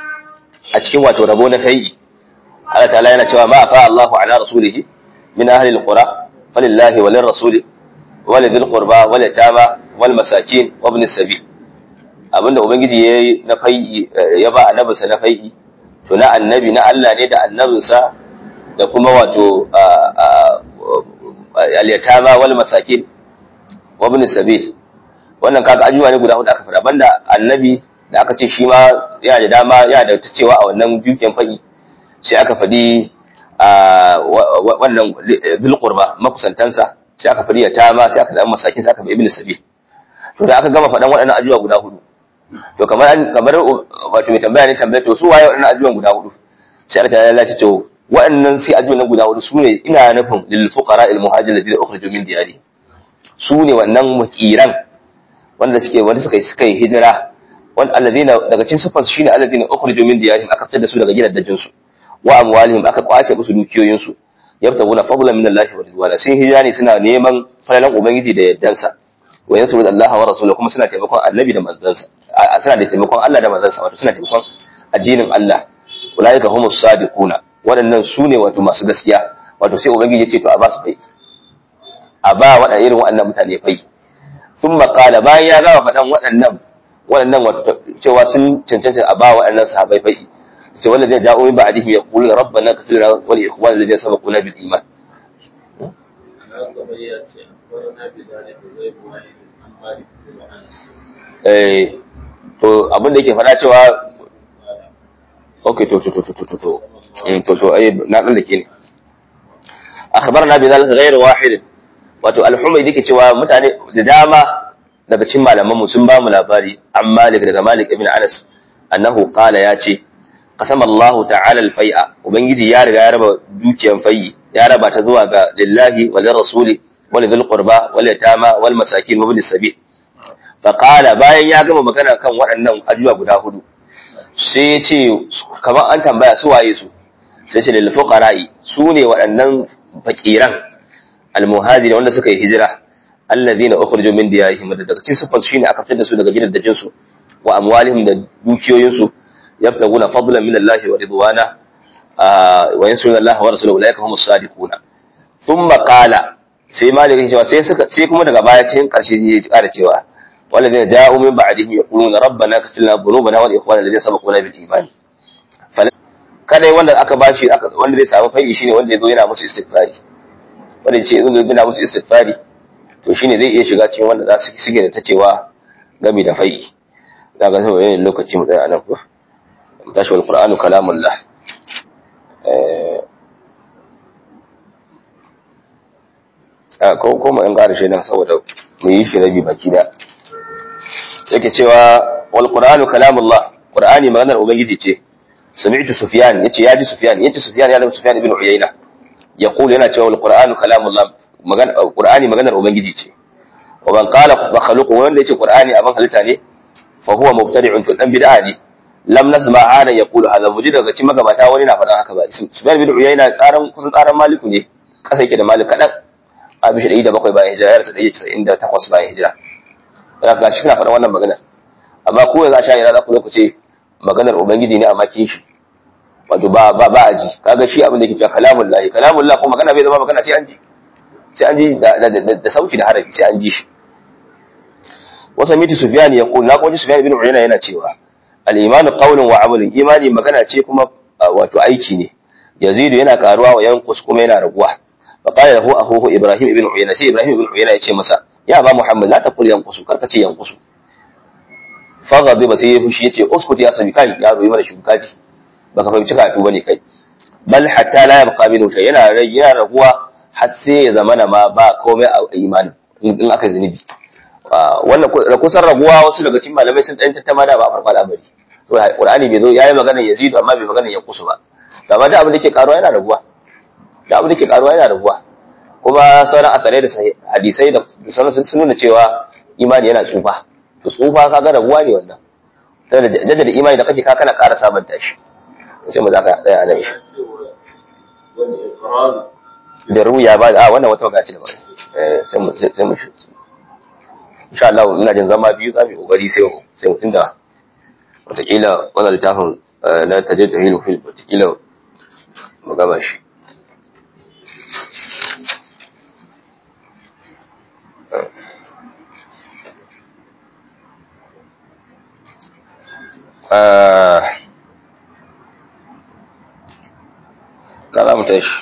Speaker 1: a cikin wato rabo na fayyi Allah ta'ala yana cewa ma afa Allahu ala rasulihi min ahli alqura falillahi wa lirrasuli wa lidhil qurba wal yatama wal masakin wa ibn sabil abinda ubangiji yayi na fayyi ya ba annabinsa na fayyi to na annabi na Allah ne da annabinsa da kuma wato al-yatama wal masakin wa ibn sabil wannan kaga ajuwa ne guda hudu aka fara banda annabi da aka ce shi ma yana da dama yana da ta cewa a wannan dukiyan fadi sai aka fadi wannan bil qurba makusantansa sai aka fadi yatama sai aka dan masakin sai aka bi ibnu sabil to da aka gama faɗan waɗannan ajuwa guda hudu to kamar kamar wato mai tambaya ne tambaya to su waye waɗannan ajuwan guda hudu sai aka ya lalace to waɗannan sai ajuwan nan guda hudu su ne ina nufin lil fuqara al muhajir ladina ukhriju min diyari su ne wannan mukiran wanda suke wanda suka suka yi hijira wanda alladina daga cikin sifar shine alladina ukhriju min diyarihim aka fitar da su daga gidajen su wa amwalihim aka kwace musu dukiyoyin su yabtaguna fadlan min Allah wa ridwana sun hijira ne suna neman falalan ubangiji da yaddansa wa yansuru Allah wa rasulahu kuma suna taimakon annabi da manzansa suna da taimakon Allah da manzansa wato suna taimakon addinin Allah ulaika humus sadiquna waɗannan su ne wato masu gaskiya wato sai ubangiji ya ce to a ba su bai a ba waɗannan irin waɗannan mutane bai sun makala bayan ya gama faɗan waɗannan waɗannan wato cewa sun cancanta a ba waɗannan sahabai bai ce wanda zai ja'o min ba'dihim yaqulu rabbana ighfir lana wa li ikhwana alladhina sabaquna bil iman eh to abin da yake faɗa cewa okay to to to to to to to to ai na dan dake ne akhbarna bi dhalika ghayr wahid wato al-humaydi yake cewa mutane da dama daga cikin malaman mu sun ba mu labari an Malik daga Malik ibn Anas annahu qala ya ce qasama Allah ta'ala al-fai'a ubangiji ya riga ya raba dukiyan fai'i ya raba ta zuwa ga lillahi wa rasuli wa lidhil qurba wal yatama wal masakin wa bil sabil fa qala bayan ya gama magana kan waɗannan ajuwa guda hudu sai ya ce kamar an tambaya su waye su sai ce lil fuqara'i su ne waɗannan fakiran al-muhajiri wanda suka yi hijira allazina ukhriju min diyarihim da daga cikin sifar shine aka fitar da su daga gidajen su wa amwalihim da dukiyoyin su yaftaguna fadlan min Allah wa ridwana wa yansuruna Allah wa rasulahu ulaika humus sadiquna thumma qala sai malik ya cewa sai suka sai kuma daga baya cikin karshe ya ƙara cewa walladina ja'u min ba'dihim yaquluna rabbana ighfir lana dhunubana wa li ikhwanina alladhina sabaquna bil iman kada wanda aka bashi wanda zai samu fai'i shine wanda yazo yana musu istighfari wanda ya ce yazo yana musu istighfari to shine zai iya shiga cikin wanda za su sige da ta cewa gami da fai'i da ga sai yayin lokaci mu tsaya nan ko mu tashi wal qur'anu kalamullah eh a ko ko mu in ƙara shi nan saboda mu yi shi rabi baki da yake cewa wal qur'anu kalamullah qur'ani maganar ubangiji ce سمعت سفيان يتي يا دي سفيان يتي سفيان يا سفيان بن عيينة يقول هنا cewa القرآن كلام الله مغان القرآن maganar ubangiji ce ومن قال مخلوق wanda yace qur'ani abin halitta ne fa huwa mubtadi'un to dan bid'a ne lam nasma ana yaqulu hadha muji daga cikin magabata wani na faɗan haka ba Sufyan bin Uyayna tsaran kusan tsaran Maliku ne kasa yake da Malik kadan a bishi 107 bayan hijira yarsa 198 bayan hijira haka shi suna faɗan wannan magana amma ko yanzu a sha ina za ku zo ku ce maganar ubangiji ne amma kin shi wato ba ba ba aji kaga shi abin da yake cewa kalamul lahi kalamul lahi ko magana bai zama magana sai an ji sai an ji da da sauti da harafi sai an ji shi wasa miti sufyan ya qul na koji sufyan ibn uyayna yana cewa al imanu qawlun wa amalun imani magana ce kuma wato aiki ne yazidu yana karuwa wa yanqus kuma yana raguwa fa qala lahu akhuhu ibrahim ibn uyayna sai ibrahim ibn uyayna ya ce masa ya ba muhammad la taqul yanqusu karka ce yanqusu faghadi ba sai ya fushi yace uskut ya sami kai yaro yi mana shukaji baka fahimci karatu bane kai bal hatta la yabqa minhu shay yana yana raguwa har sai ya zamana ma ba komai a imani in aka zunubi wannan kusan raguwa wasu daga cikin malamai sun dan tattama da ba farko al'amari to qur'ani bai zo yayi magana yazidu amma bai magana yankusu ba amma da abin da ke karuwa yana raguwa da abin da ke karuwa yana raguwa kuma sauran asarai da hadisai da sauran sun nuna cewa imani yana tsufa to tsufa kaga rabuwa ne wannan jaddada imani da kake ka kana ƙara sabanta shi sai mu zaka tsaya a nan shi da ruya ba a wannan wata magaci da ba sai mu sai mu insha Allah ina jin zama biyu za mu kokari sai mu sai mu tunda wataƙila wannan littafin na tajid tahilu fil wataƙila mu gama shi na za mu tashi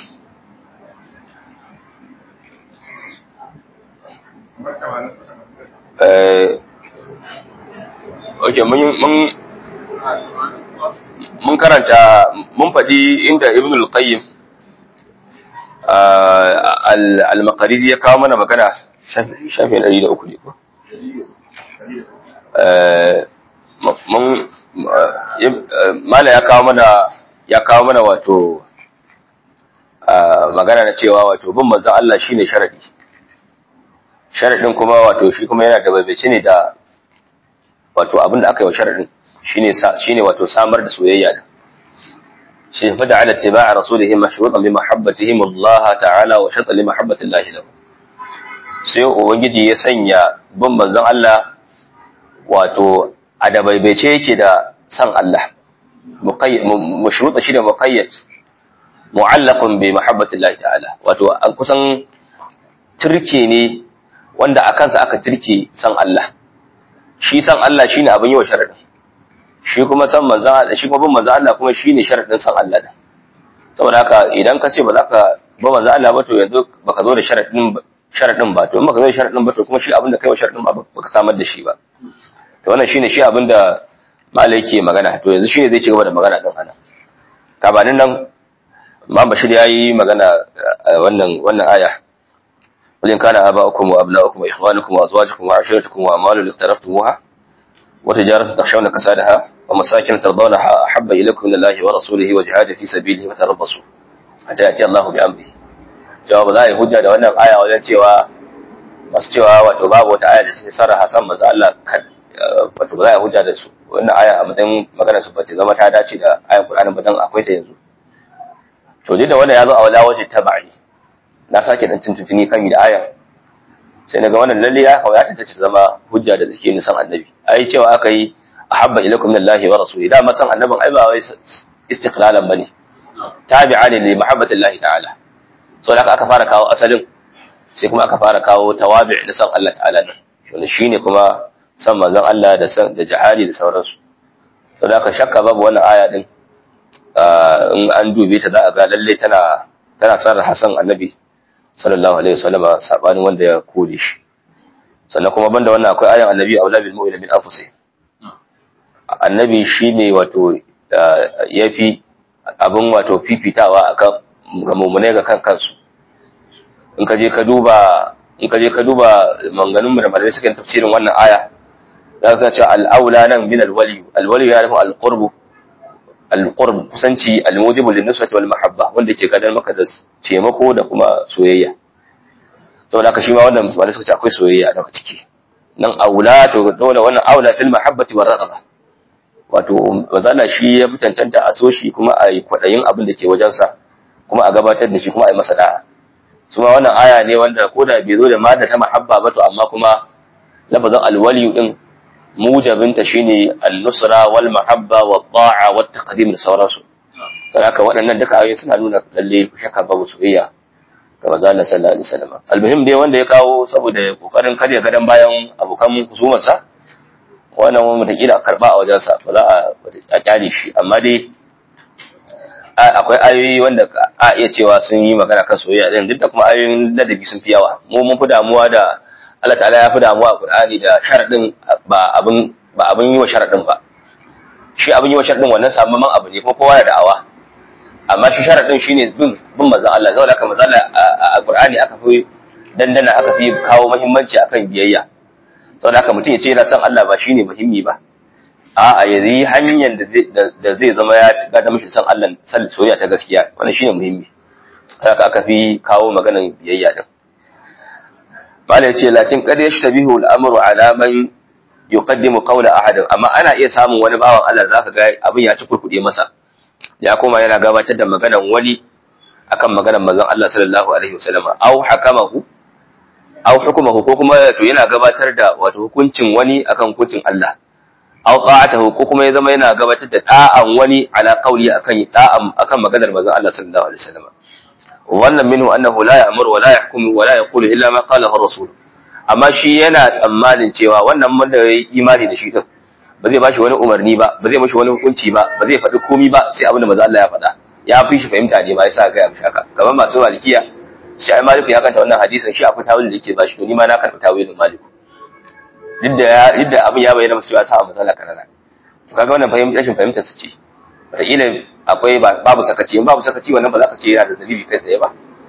Speaker 1: ok mun karanta mun faɗi inda ibn al-qayyim al-maqariji ya kawo mana magana shafi ɗari da uku ne ko mun mala ya kawo mana ya kawo mana wato magana na cewa wato bin manzon Allah shine sharadi sharadin kuma wato shi kuma yana da babace ne da wato abin da aka yi wa sharadin shine shine wato samar da soyayya din shi fa da ala tiba'a rasulihi mashrutan bi mahabbatihim Allah ta'ala wa shartan li mahabbati Allah lahu sai ubangiji ya sanya bin manzon Allah wato a da baibaice yake da san Allah mashruta shi da muqayyad mu'allaqun bi mahabbati Allah ta'ala wato an kusan turke ne wanda a kansa aka turke san Allah shi san Allah shine abin yi wa sharadin shi kuma san manzon Allah shi kuma bin manzon Allah kuma shine sharadin san Allah da saboda haka idan ka ce ba za ka ba manzon Allah ba to yanzu baka zo da sharadin sharadin ba to in baka zo da sharadin ba to kuma shi abin da kai wa sharadin ba baka samar da shi ba to wannan shine shi abin da malai ke magana to yanzu shine zai ci gaba da magana din ana kabanin nan Imam Bashir yayi magana wannan wannan aya ولن كان آباؤكم وأبناؤكم وإخوانكم وأزواجكم وعشيرتكم وأموال اقترفتموها وتجارة تخشون كسادها ومساكن ترضونها أحب إليكم من الله ورسوله وجهاد في سبيله فتربصوا حتى يأتي الله بأمره جواب لا يهجى da wannan aya wajen cewa masu cewa wato babu wata aya da take sarraha san manzo Allah wato ba za a hujja da su wannan aya a matsayin magana su bace zama ta dace da ayan Qur'ani ba dan akwai ta yanzu to da wannan ya zo a wala waje tabi'i na sake dan tuntuni kan da aya sai naga wannan lalle ya kawo ya tantance zama hujja da zake nisan annabi ai cewa aka yi ahabba ilaikum minallahi wa rasuli da ma san annabin ai ba wai istiqlalan bane tabi'a ne li mahabbatillahi ta'ala so da aka fara kawo asalin sai kuma aka fara kawo tawabi' da san Allah ta'ala din shine shine kuma san manzon Allah da san da jihadi da sauransu so da aka shakka babu wannan aya din in an dube ta za a ga lalle tana tana sarrafa san annabi sallallahu alaihi wasallama sabanin wanda ya kore shi sannan kuma banda wannan akwai ayan annabi aula bil mu'mina min anfusih annabi shine wato yafi abin wato fifitawa akan ga mu'mine ga kan kansu in ka je ka duba in ka je ka duba manganun da malamai suka tafsirin wannan aya za ka ce al-aula nan min al-wali al-wali ya nufi al-qurbu al-qurb kusanci al-mujibu lin-nusrati wal mahabba wanda ke gadar maka da taimako da kuma soyayya saboda haka shi ma wannan musulmai suka ce akwai soyayya daga ciki nan aula to dole wannan aula fil mahabbati war raqaba wato wazala shi ya fi cancanta a so shi kuma a yi kwaɗayin abin da ke wajensa kuma a gabatar da shi kuma a yi masa da'a su ma wannan aya ne wanda ko da bai zo da mada ta mahabba ba to amma kuma lafazin alwali din mujabinta shine an-nusra wal mahabba wat ta'a wat taqdim da sauransu sai haka waɗannan duka ayoyi suna nuna lalle shakka babu soyayya ga manzo Allah sallallahu alaihi wasallam almuhim dai wanda ya kawo saboda kokarin karya gadan bayan abokan husumarsa wannan wani mutakila karba a wajensa ba za a kyale shi amma dai akwai ayoyi wanda a iya cewa sun yi magana kan soyayya din duk da kuma ayoyin ladabi sun fi yawa mu mun fi damuwa da Allah ta'ala ya fi damuwa a Qur'ani da sharadin ba abin ba abin yi wa sharadin ba shi abin yi wa sharadin wannan sabon abu ne kuma kowa da da'awa amma shi sharadin shine bin bin manzon Allah saboda haka manzon Allah a Qur'ani aka fi dandana aka fi kawo muhimmanci akan biyayya saboda haka mutum ya ce yana son Allah ba shine muhimmi ba a'a ya yi hanyar da zai zama ya gada mishi son Allah san soyayya ta gaskiya wannan shine muhimmi haka aka fi kawo maganar biyayya din mala yace lakin qad yashtabihu al-amru ala man yuqaddimu qawla ahad amma ana iya samun wani bawan Allah zaka ga abin ya ci kurkude masa ya koma yana gabatar da maganar wani akan maganar manzon Allah sallallahu alaihi wasallam au hakamahu aw hukumahu ko kuma to yana gabatar da wato hukuncin wani akan hukuncin Allah aw ta'atahu ko kuma ya zama yana gabatar da da'an wani ala qawli akan da'an akan maganar manzon Allah sallallahu alaihi wasallam wannan minhu annahu la ya'muru wa la yahkumu wa la yaqulu illa ma qala ar-rasul amma shi yana tsammanin cewa wannan wanda ya imani da shi din ba zai bashi wani umarni ba ba zai mashi wani hukunci ba ba zai faɗi komai ba sai abin da manzon Allah ya faɗa ya fi shi fahimta ne ba yasa ga ya mishi haka kamar masu malikiya shi ai maliku ya kanta wannan hadisin shi akwai tawilin da yake bashi to ni ma na karɓi tawilin maliku duk da duk da abin ya bayyana musu ya sa matsala kanana to kaga wannan fahimta rashin fahimtar su ce wataƙila akwai babu sakaci in babu sakaci wannan ba za ka ce yana da dalili kai tsaye ba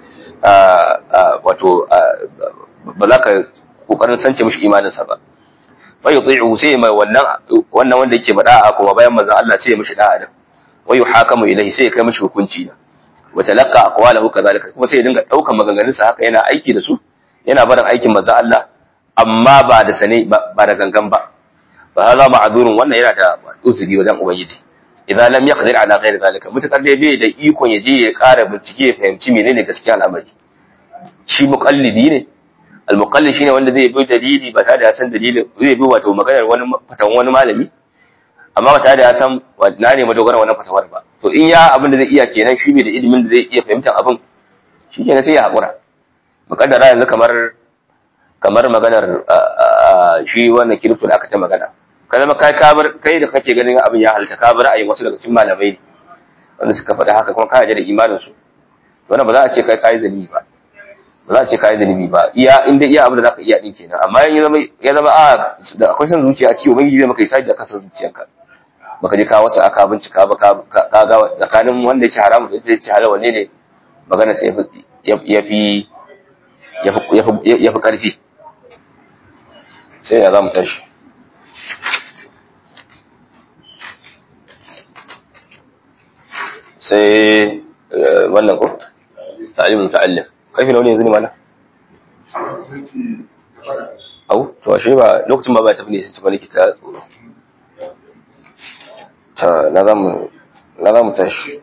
Speaker 1: wato ba za ka kokarin sance mishi imaninsa ba fa yuti'u sai mai wannan wannan wanda yake bada a kuma bayan manzon Allah sai ya mishi da'a din wa yuhakamu ilayhi sai ya kai mishi hukunci da wa talaqqa aqwalahu kadhalika kuma sai ya dinga daukan maganganun sa haka yana aiki da su yana barin aikin manzon Allah amma ba da sane ba da gangan ba fa hada ma'durun wannan yana da uzuri wajen ubangiji idan lam yaqdir ala ghairi zalika mutakar dai bai da ikon ya je ya ƙara bincike ya fahimci menene gaskiya al'amari shi muqallidi ne al-muqallid shine wanda zai bi dalili ba tare da ya san dalilin zai bi wato maganar wani fatan wani malami amma ba tare da ya san na ne madogaran wannan fatawar ba to in ya abin da zai iya kenan shi bai da ilimin da zai iya fahimtar abin shi kenan sai ya haƙura muƙaddara yanzu kamar kamar maganar shi wannan kirifto da aka ta magana ka zama kai kabar kai da kake ganin abin ya halta ka bar ayi wasu daga cikin malamai ne wanda suka faɗi haka kuma ka da imanin su wannan ba za a ce kai kai zalimi ba ba za a ce kai zalimi ba iya inda iya abin da zaka iya din kenan amma ya zama ya zama a da akwai san zuciya a ciwo ubangiji zai maka isaji da kasar zuciyarka baka je ka wasu aka bincika ba ka ga tsakanin wanda ya ci haramu da ya ci halal wanne ne magana sai ya fi ya fi karfi sai ya za mu tashi sai wannan ko ta'alimin ta'allim karfi na wani yanzu ne mana au to ashe ba lokacin ba ba tafi ne sun ci maliki ta tsoro ta na za mu tashi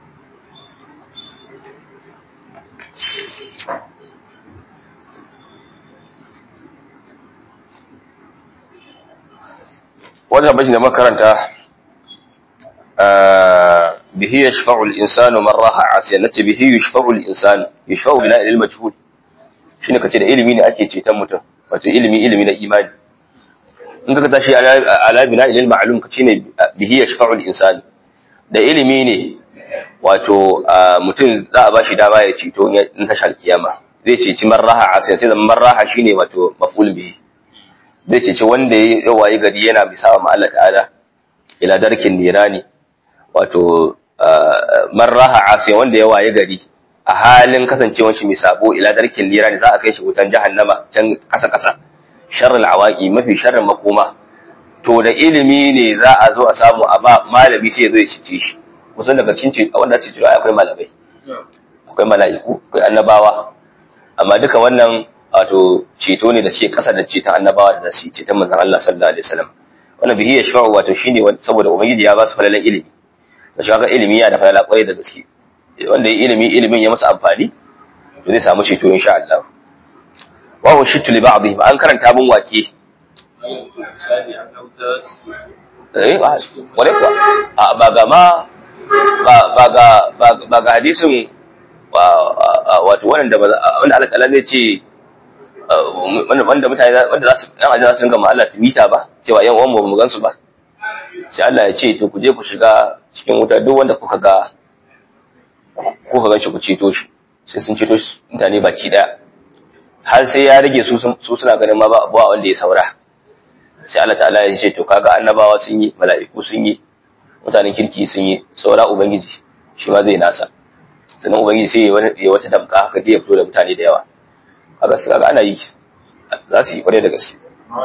Speaker 1: wannan bashi da makaranta bihi yashfa'u al-insanu man raha asiyan nace bihi yashfa'u al-insanu yashfa'u bila ilmi majhul shine kace da ilimi ne ake ceton mutum wato ilimi ilimi na imani in ka tashi ala bina ilil ma'lum kace ne bihi yashfa'u al-insanu da ilimi ne wato mutum za a bashi dama ya ceto in tashar kiyama zai ceci man raha asiyan sai man raha shine wato maf'ul bihi zai ceci wanda ya wayi gari yana bisa wa Allah ta'ala ila darkin nirani wato man raha asiya wanda ya wayi gari a halin kasancewar shi mai sabo ila darkin nirani za a kai shi wutan jahannama can kasa kasa sharrul awaqi mafi sharrin makoma to da ilimi ne za a zo a samu a ba malami sai ya zo ya cice shi kusan daga cikin wanda ce cewa akwai malamai akwai mala'iku akwai annabawa amma duka wannan wato ceto ne da ce kasa da ceton annabawa da su ceton manzon Allah sallallahu alaihi wasallam wannan bihi yashfa'u wato shine saboda ubangiji ya ba su falalan ilimi da shi ga ilimi ya da falala kwarai da gaske wanda ya ilimi ilimin ya masa amfani to zai samu ceto insha Allah wa huwa shittu li ba'dhi an karanta mun wake eh wale kuwa a ba ga ma ba ga ba ga hadisin wato wanda wanda Allah ta'ala zai ce wanda mutane wanda za su yan ajin za su ringa Allah timita ba cewa yan uwan mu gansu ba sai Allah ya ce to ku je ku shiga cikin wuta duk wanda kuka ga kuka gan shi ku ceto shi sai sun ceto shi mutane baki daya har sai ya rage su su suna ganin ma ba abuwa wanda ya saura sai Allah ta'ala ya ce to kaga annabawa sun yi mala'iku sun yi mutanen kirki sun yi saura ubangiji shi ma zai nasa sannan ubangiji sai ya wata damka haka ya fito da mutane da yawa kaga su kaga ana yi za su yi kwarai da gaske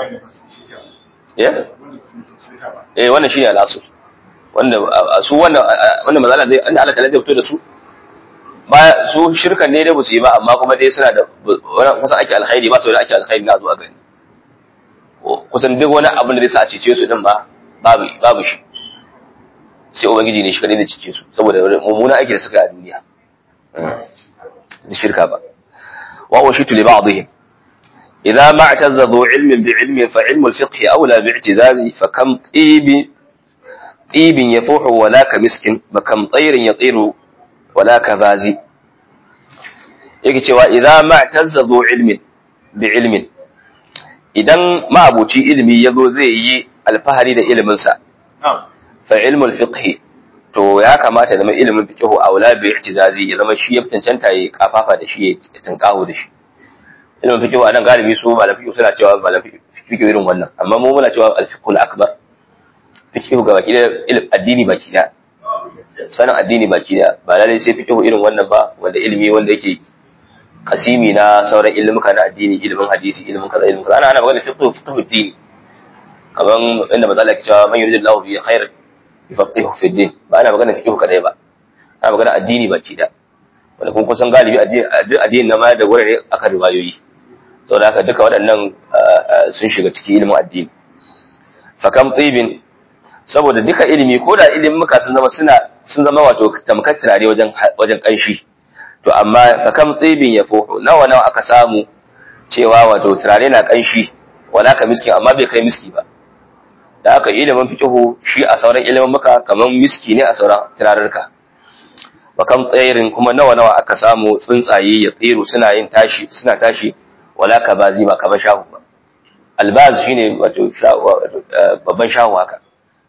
Speaker 1: eh wannan shine al'asu wanda su wanda wanda mazala zai Allah ta'ala zai fito da su ba su shirkan ne da su yi ba amma kuma dai suna da kusan ake alkhairi ba su da ake alkhairi na zuwa gani kusan duk wani abin da zai sa a cece su din ba babu babu shi sai ubangiji ne shi kadai da cece su saboda mummuna aiki da suka yi a duniya shirka ba wa washitu li ba'dihim idza ma i'tazza dhu ilmin bi ilmin fa ilmu al-fiqh awla bi i'tizazi fa kam tibi tibin yafuhu wala ka miskin ba kam tayrin yatiru wala ka bazi yake cewa idza ma i'tazza dhu ilmin bi ilmin idan ma'abuci ilimi yazo zai yi alfahari da iliminsa fa ilmu al-fiqh to ya kamata zama ilimin fiqhu aula bi i'tizazi ya zama shi ya cancanta ya kafafa da shi ya tankaho da shi ilimin fiqhu anan galibi su malam fiqhu suna cewa malam fiqhu irin wannan amma mu muna cewa al-fiqhu al-akbar fiqhu ga baki da addini baki da sanin addini baki da ba lalle sai fiqhu irin wannan ba wanda ilimi wanda yake kasimi na sauran ilimuka na addini ilimin hadisi ilimin kaza ilimin kaza ana ana magana fiqh fiqh din kaman inda matsala ke cewa man yuridillahu bi khair yufaqihu fi din ba ana magana fiqh kadai ba ana magana addini baki da wanda kun kusan galibi addini na ma da gurare aka riwayoyi saboda haka duka waɗannan sun shiga cikin ilimin addini fakam tsibin saboda duka ilimi ko da ilimin muka sun zama suna sun zama wato tamkar turare wajen wajen kanshi to amma fakam tsibin ya fo nawa nawa aka samu cewa wato turare na kanshi wala ka miski amma bai kai miski ba da haka ilimin fiqhu shi a sauran ilimin muka kaman miski ne a sauran turarurka wa kam tsayirin kuma nawa nawa aka samu tsuntsaye ya tsiru suna yin tashi suna tashi wala ka bazi ba kamar shahu ba albaz shine wato babban shahu haka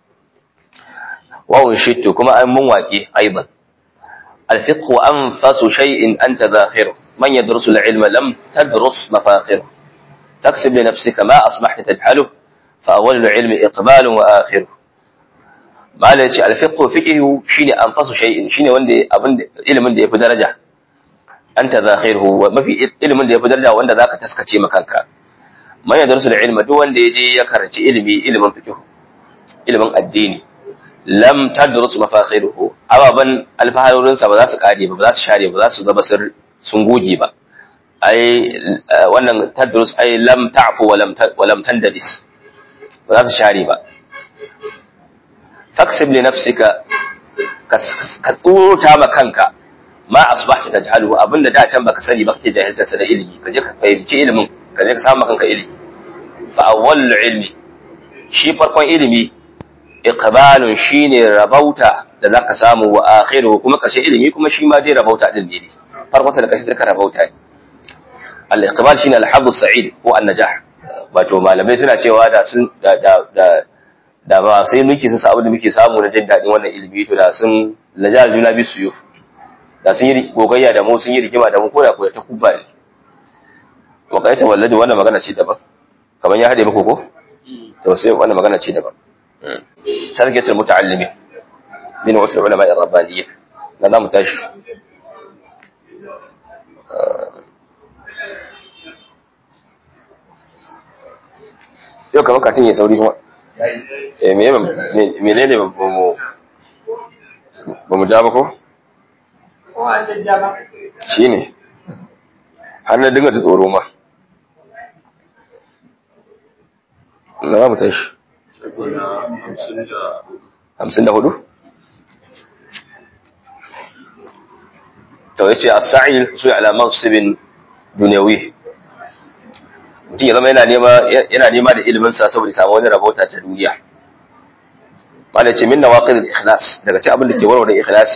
Speaker 1: wa unshittu kuma an mun waƙe aiban الفقه أنفس شيء أنت ذاخره من يدرس العلم لم تدرس مفاخره تكسب لنفسك ما أصبحت تجهله فأول العلم إقبال وآخره ما ليش الفقه فقه شيني أنفس شيء شيني وندي أبن علم دي في درجة أنت ذاخره وما في علم دي في درجة وند ذاك تسكتي مكانك من يدرس العلم دو وند يجي يكرنش علمي علم فقه علم الديني lam tadrus mafakhiruhu ababan alfaharorin sa ba za su kare ba ba za su share ba za su zama sun goge ba ai wannan tadrus ai lam ta'fu wa lam wa lam tandadis ba za su share ba taksib li nafsika ka tsurta ma kanka ma asbahta tajhalu abinda da can baka sani ba kake jahilta sa da ilimi ka je ka fahimci ilimin ka je ka samu kanka ilimi fa awwal ilmi shi farkon ilimi iqbalun shine rabauta da zaka samu wa akhiru kuma kashe ilimi kuma shi ma dai rabauta din ne farko da kashe zaka rabauta ne al iqbal shine al hadd sa'id ko an najah wato malamai suna cewa da sun da da da ba sai muke su abin da muke samu na jin dadin wannan ilimi to da sun lajal juna bi suyuf da sun yi gogayya da mu sun yi rigima da mu ko da ko ta kubba ne wa kaita walladi wannan magana ce daban kaman ya hade muku ko to sai wannan magana ce daban ترجة المتعلمين من وفر العلماء الربانيين لا متاشف yau kamar katin ya sauri kuma mene ne ba mu ja ba ko? shi ne har na dinga ta tsoro ma na ba mu tashi hamsin da hudu? to ya ce a sa'il su yi alamar sibin duniyawi mutum ya zama yana nema da iliminsa saboda samu wani rabauta ta duniya mana ce min na waƙi da ikhlas daga ce abin da ke warware ikhlasi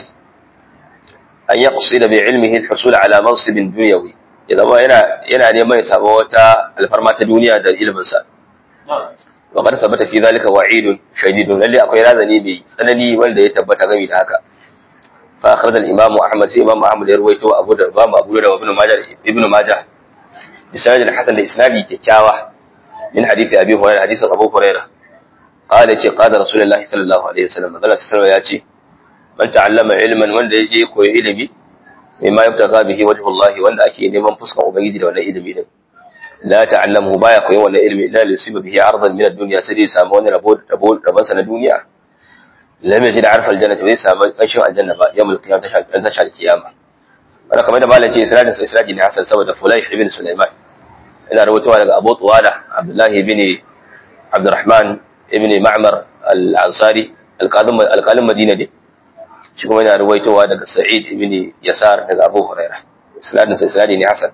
Speaker 1: an yi kusa da bai ilmihin hasul alamar sibin duniyawi ya zama yana neman ya samu wata alfarma ta duniya da iliminsa وقد ثبت في ذلك وعيد شديد للي akwai razani mai tsanani wanda ya tabbata gami da haka fa akhraj al-imam ahmad sai imam ahmad ya ruwaito abu da imam abu da ibn majah ibn majah bi sanad hasan da isnadi kyakkyawa min hadisi abi hurairah hadisin abu hurairah qala ce qala rasulullahi sallallahu alaihi wasallam manzo sallallahu ya ce man ta'allama ilman wanda yaje koyi ilimi mimma yabtaga bihi wajhullahi wanda ake neman fuskan ubangiji da wannan ilimi din la ta'allamu baya koyon wannan ilmi illa li yusiba bihi ardan min ad-dunya sai dai samu wani rabo rabo rabon sa na duniya lam yajid arfa al-jannati bai samu kanshin aljanna ba yawmul qiyamah ta shal ta shal kiyama wanda kamar da malaci isnadin sa isnadi ne hasan saboda fulayh ibn sulaiman ina rawaitowa daga abu tuwala abdullah ibn abdurrahman ibn ma'mar al-ansari al-qadim al-qalim madina ne shi kuma yana rawaitowa daga sa'id ibn yasar daga abu hurairah isnadin sa isnadi ne hasan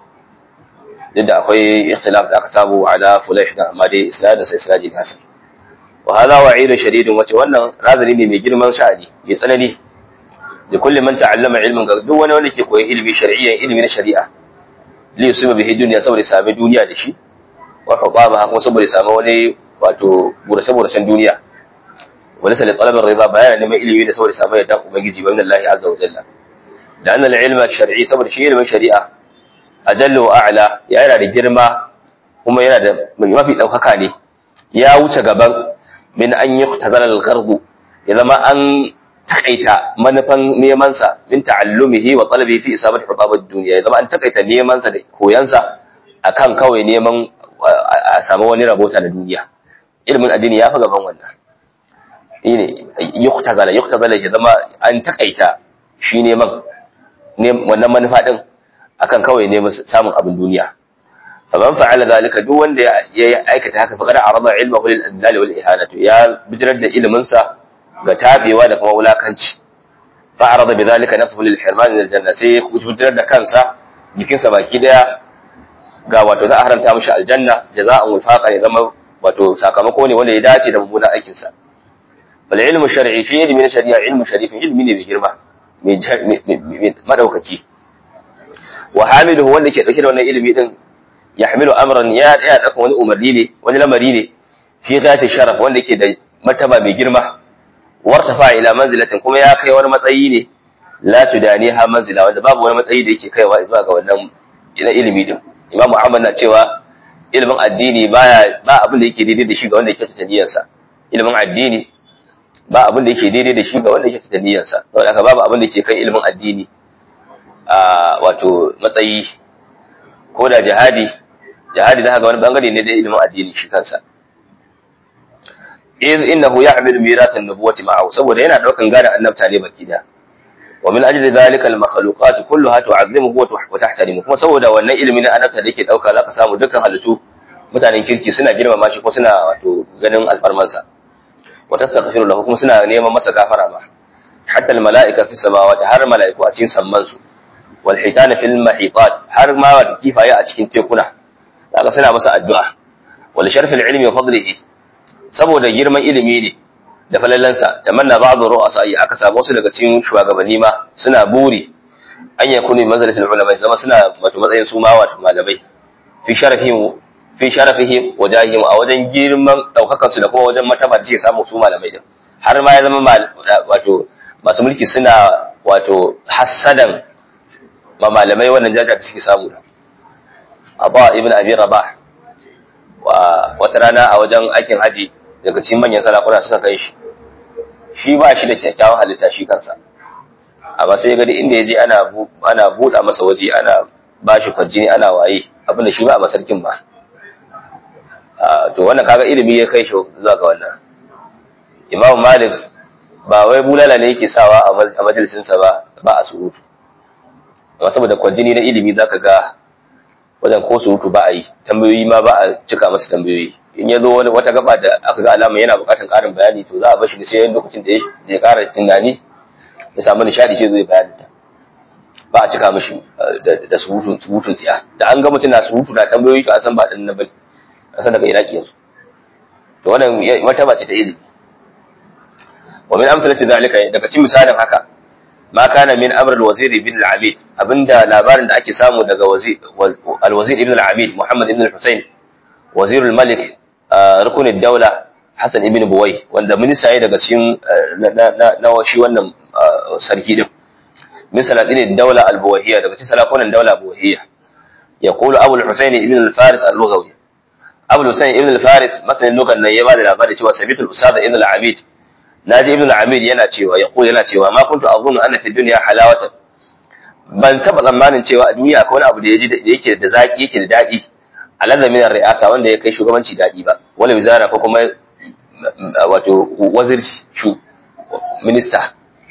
Speaker 1: duk da akwai ikhtilaf da aka samu ala fulayh da amma dai isnadin sa isnadi ne hasan wa hadha wa'idun shadidun wace wannan razani ne mai girman sha'ani mai tsanani da kulli man ta'allama ilmin ga duk wani wanda ke koyi ilmi shar'iyyan ilmi na shari'a li yusiba bihi dunya saboda sami duniya da shi wa faqama kuma saboda sami wani wato burace buracen duniya wala sai talabar riba bayana neman ilimi da saboda sami yadda ubangiji ba min Allah azza wa jalla da annal ilma shar'i saboda shi ilmin shari'a ajallu wa a'la yana da girma kuma yana da mafi daukaka ne ya wuce gaban min an yi tazara al-gharbu ya zama an takaita manufan neman sa min ta'allumihi wa talabihi fi isabati hubabad dunya ya zama an takaita neman sa da koyan sa akan kawai neman a samu wani rabota na duniya ilimin addini ya fi gaban wannan ne yuktazala yuktazala ya zama an takaita shi neman wannan manufa din akan kawai neman samun abin duniya faman fa'ala zalika duk wanda ya aikata haka faqad arada ilmahu lil adlal wal ihanatu ya bijirar da ilimin sa ga tabewa da kuma wulakanci fa arada bi zalika nafsuhu lil hirman min al janna sai ya bijirar da kansa jikinsa baki daya ga wato za a haramta mishi aljanna jaza'an wifaqa ne zama wato sakamako ne wanda ya dace da mummunan aikin sa bal ilmu shar'i shi ilmi na shari'a ilmu sharifin ilmi ne mai girma mai madaukaki wa hamiluhu wanda ke dauke da wannan ilimi din yahmilu amran ya ya dauka wani umarni ne wani lamari ne fi zati sharaf wanda yake da martaba mai girma wartafa ila manzilatin kuma ya kai wani matsayi ne la tudaniha manzila wanda babu wani matsayi da yake kaiwa zuwa ga wannan na ilimi din imamu ahmad na cewa ilimin addini baya ba abin da yake daidai da shi ga wanda yake ta niyyarsa ilimin addini ba abin da yake daidai da shi ga wanda yake ta niyyarsa saboda haka babu abin da yake kai ilimin addini a wato matsayi ko da jihadi jihadi da haka wani bangare ne da ilimin addini shi kansa iz innahu ya'malu mirathan nubuwati ma'ahu saboda yana daukan gadon annabta ne baki da wa min ajli dhalika al-makhluqat kulluha tu'azzimuhu wa tahtarimu kuma saboda wannan ilimin na annabta da yake dauka zaka samu dukkan halittu mutanen kirki suna girmama shi ko suna wato ganin alfarmansa wa tastaghfiru lahu kuma suna neman masa gafara ma hatta al-mala'ika fi samawati har mala'iku a cikin samman su wal hitana fil mahitat har ma wata kifaye a cikin tekuna zaka suna masa addu'a wal sharfil ilmi wa fadlihi saboda girman ilimi ne da falalansa tamanna ba'd ru'asa aka samu wasu daga cikin shugabanni ma suna buri an yakunu manzalatul ulama zama suna wato matsayin su ma wato malamai fi sharafihim fi sharafihim wajahihim a wajen girman daukakan su da kuma wajen martaba da suke samu su malamai din har ma ya zama wato masu mulki suna wato hassadan ma malamai wannan jaja da suke samu da Abba ibn Abi Rabah wa wata rana a wajen aikin haji daga cikin manyan sarakuna suka kai shi shi ba shi da kyakkyawan halitta shi kansa amma sai gadi inda ya je ana ana buɗa masa waje ana ba shi kwarjini ana waye abinda shi ba a masarkin ba to wannan kaga ilimi ya kai shi zuwa ga wannan imam malik ba wai bulala ne yake sawa a majalisinsa ba ba a surutu amma saboda kwarjini na ilimi zaka ga wajen ko surutu ba a yi tambayoyi ma ba a cika masa tambayoyi in ya zo wani wata gaba da aka ga alama yana buƙatar ƙarin bayani to za a bashi da sai lokacin da ya ƙara tunani ya samu nishaɗi sai zai bayani ta ba a cika mashi da surutun surutun tsiya da an ga mutum na surutu na tambayoyi to a san ba ɗan na bane a san daga iraki yanzu to wannan martaba ce ta ilimi wa min amsalati zalika daga cikin misalin haka ma kana min amr al-wazir ibn al-abid abinda labarin da ake samu daga al-wazir ibn al-abid muhammad ibn al-husayn wazir al-malik rukun ad-dawla hasan ibn buwai wanda minista ne daga cikin na shi wannan sarki din min salatin ad-dawla al-buwahiyya daga cikin salakunan dawla buwahiyya yaqulu abu al-husayn ibn al-faris al-lughawi abu al-husayn ibn al-faris masanin lugan nan ya bada labari cewa sabitu al-usada ibn al-abid naji ibn al-amir yana cewa ya yana cewa ma kuntu azunnu anna fi dunya halawatan ban taba tsammanin cewa a duniya akwai wani abu da yaji da yake da zaki yake da dadi alazza min ri'asa wanda ya kai shugabanci dadi ba wala wizara ko kuma wato wazirci shu minista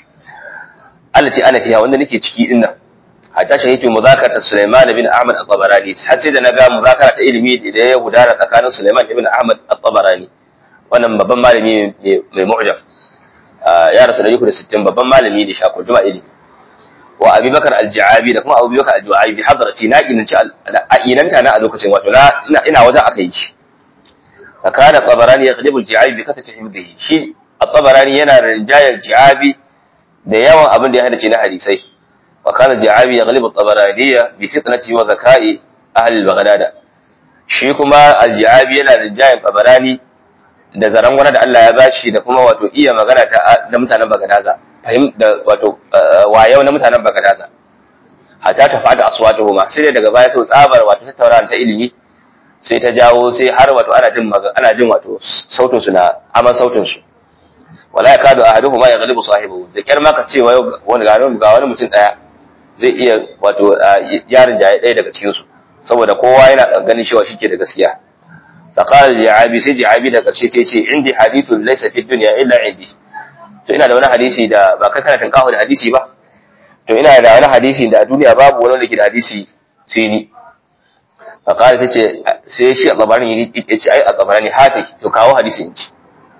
Speaker 1: allati ana fiha wanda nake ciki din nan hatta shahidu muzakara Sulaiman bin Ahmad al-Tabarani har sai da naga muzakara ta ilimi da ya gudana tsakanin Sulaiman ibn Ahmad al-Tabarani wannan babban malami mai mu'jam ya rasu da yuku da sittin babban malami ne shakul juma ilimi wa abi bakar al-ja'abi da kuma abu bakar al-ja'abi bi hadrati na inanci a inanta na a lokacin wato na ina wajen aka yi shi fa kana tabarani yaghlibu al-ja'abi bi kasati himdihi shi at-tabarani yana rinjayar ja'abi da yawan abin da ya hadace na hadisai wa kana ja'abi yaghlibu at-tabarani bi fitnati wa zaka'i ahli al-baghdad shi kuma al-ja'abi yana rinjayar tabarani da zaren wani da Allah ya bashi da kuma wato iya magana ta da mutanen Bagadaza fahim da wato wayau na mutanen Bagadaza hatta ta fada aswatuhu ma sai daga baya sau tsabar wato tattauna ta ilimi sai ta jawo sai har wato ana jin ana jin wato sautin su na aman sautin su wala yakadu ahaduhuma yaghlibu sahibihi da kyar ma ka ce wani ga wani mutum daya zai iya wato yarin jaye ɗaya daga cikinsu saboda kowa yana ganin cewa shi ke da gaskiya faƙalar ji'abi sai ji'abi da ƙarshe ta ce indi hadithun laisa fi duniya illa indi to ina da wani hadisi da ba kai kana tinkaho da hadisi ba to ina da wani hadisi da a duniya babu wani da ke da hadisi sai ni faƙalar ta ce sai shi a tsabarin ya ce ai a tsabarin hata to kawo hadisi in ci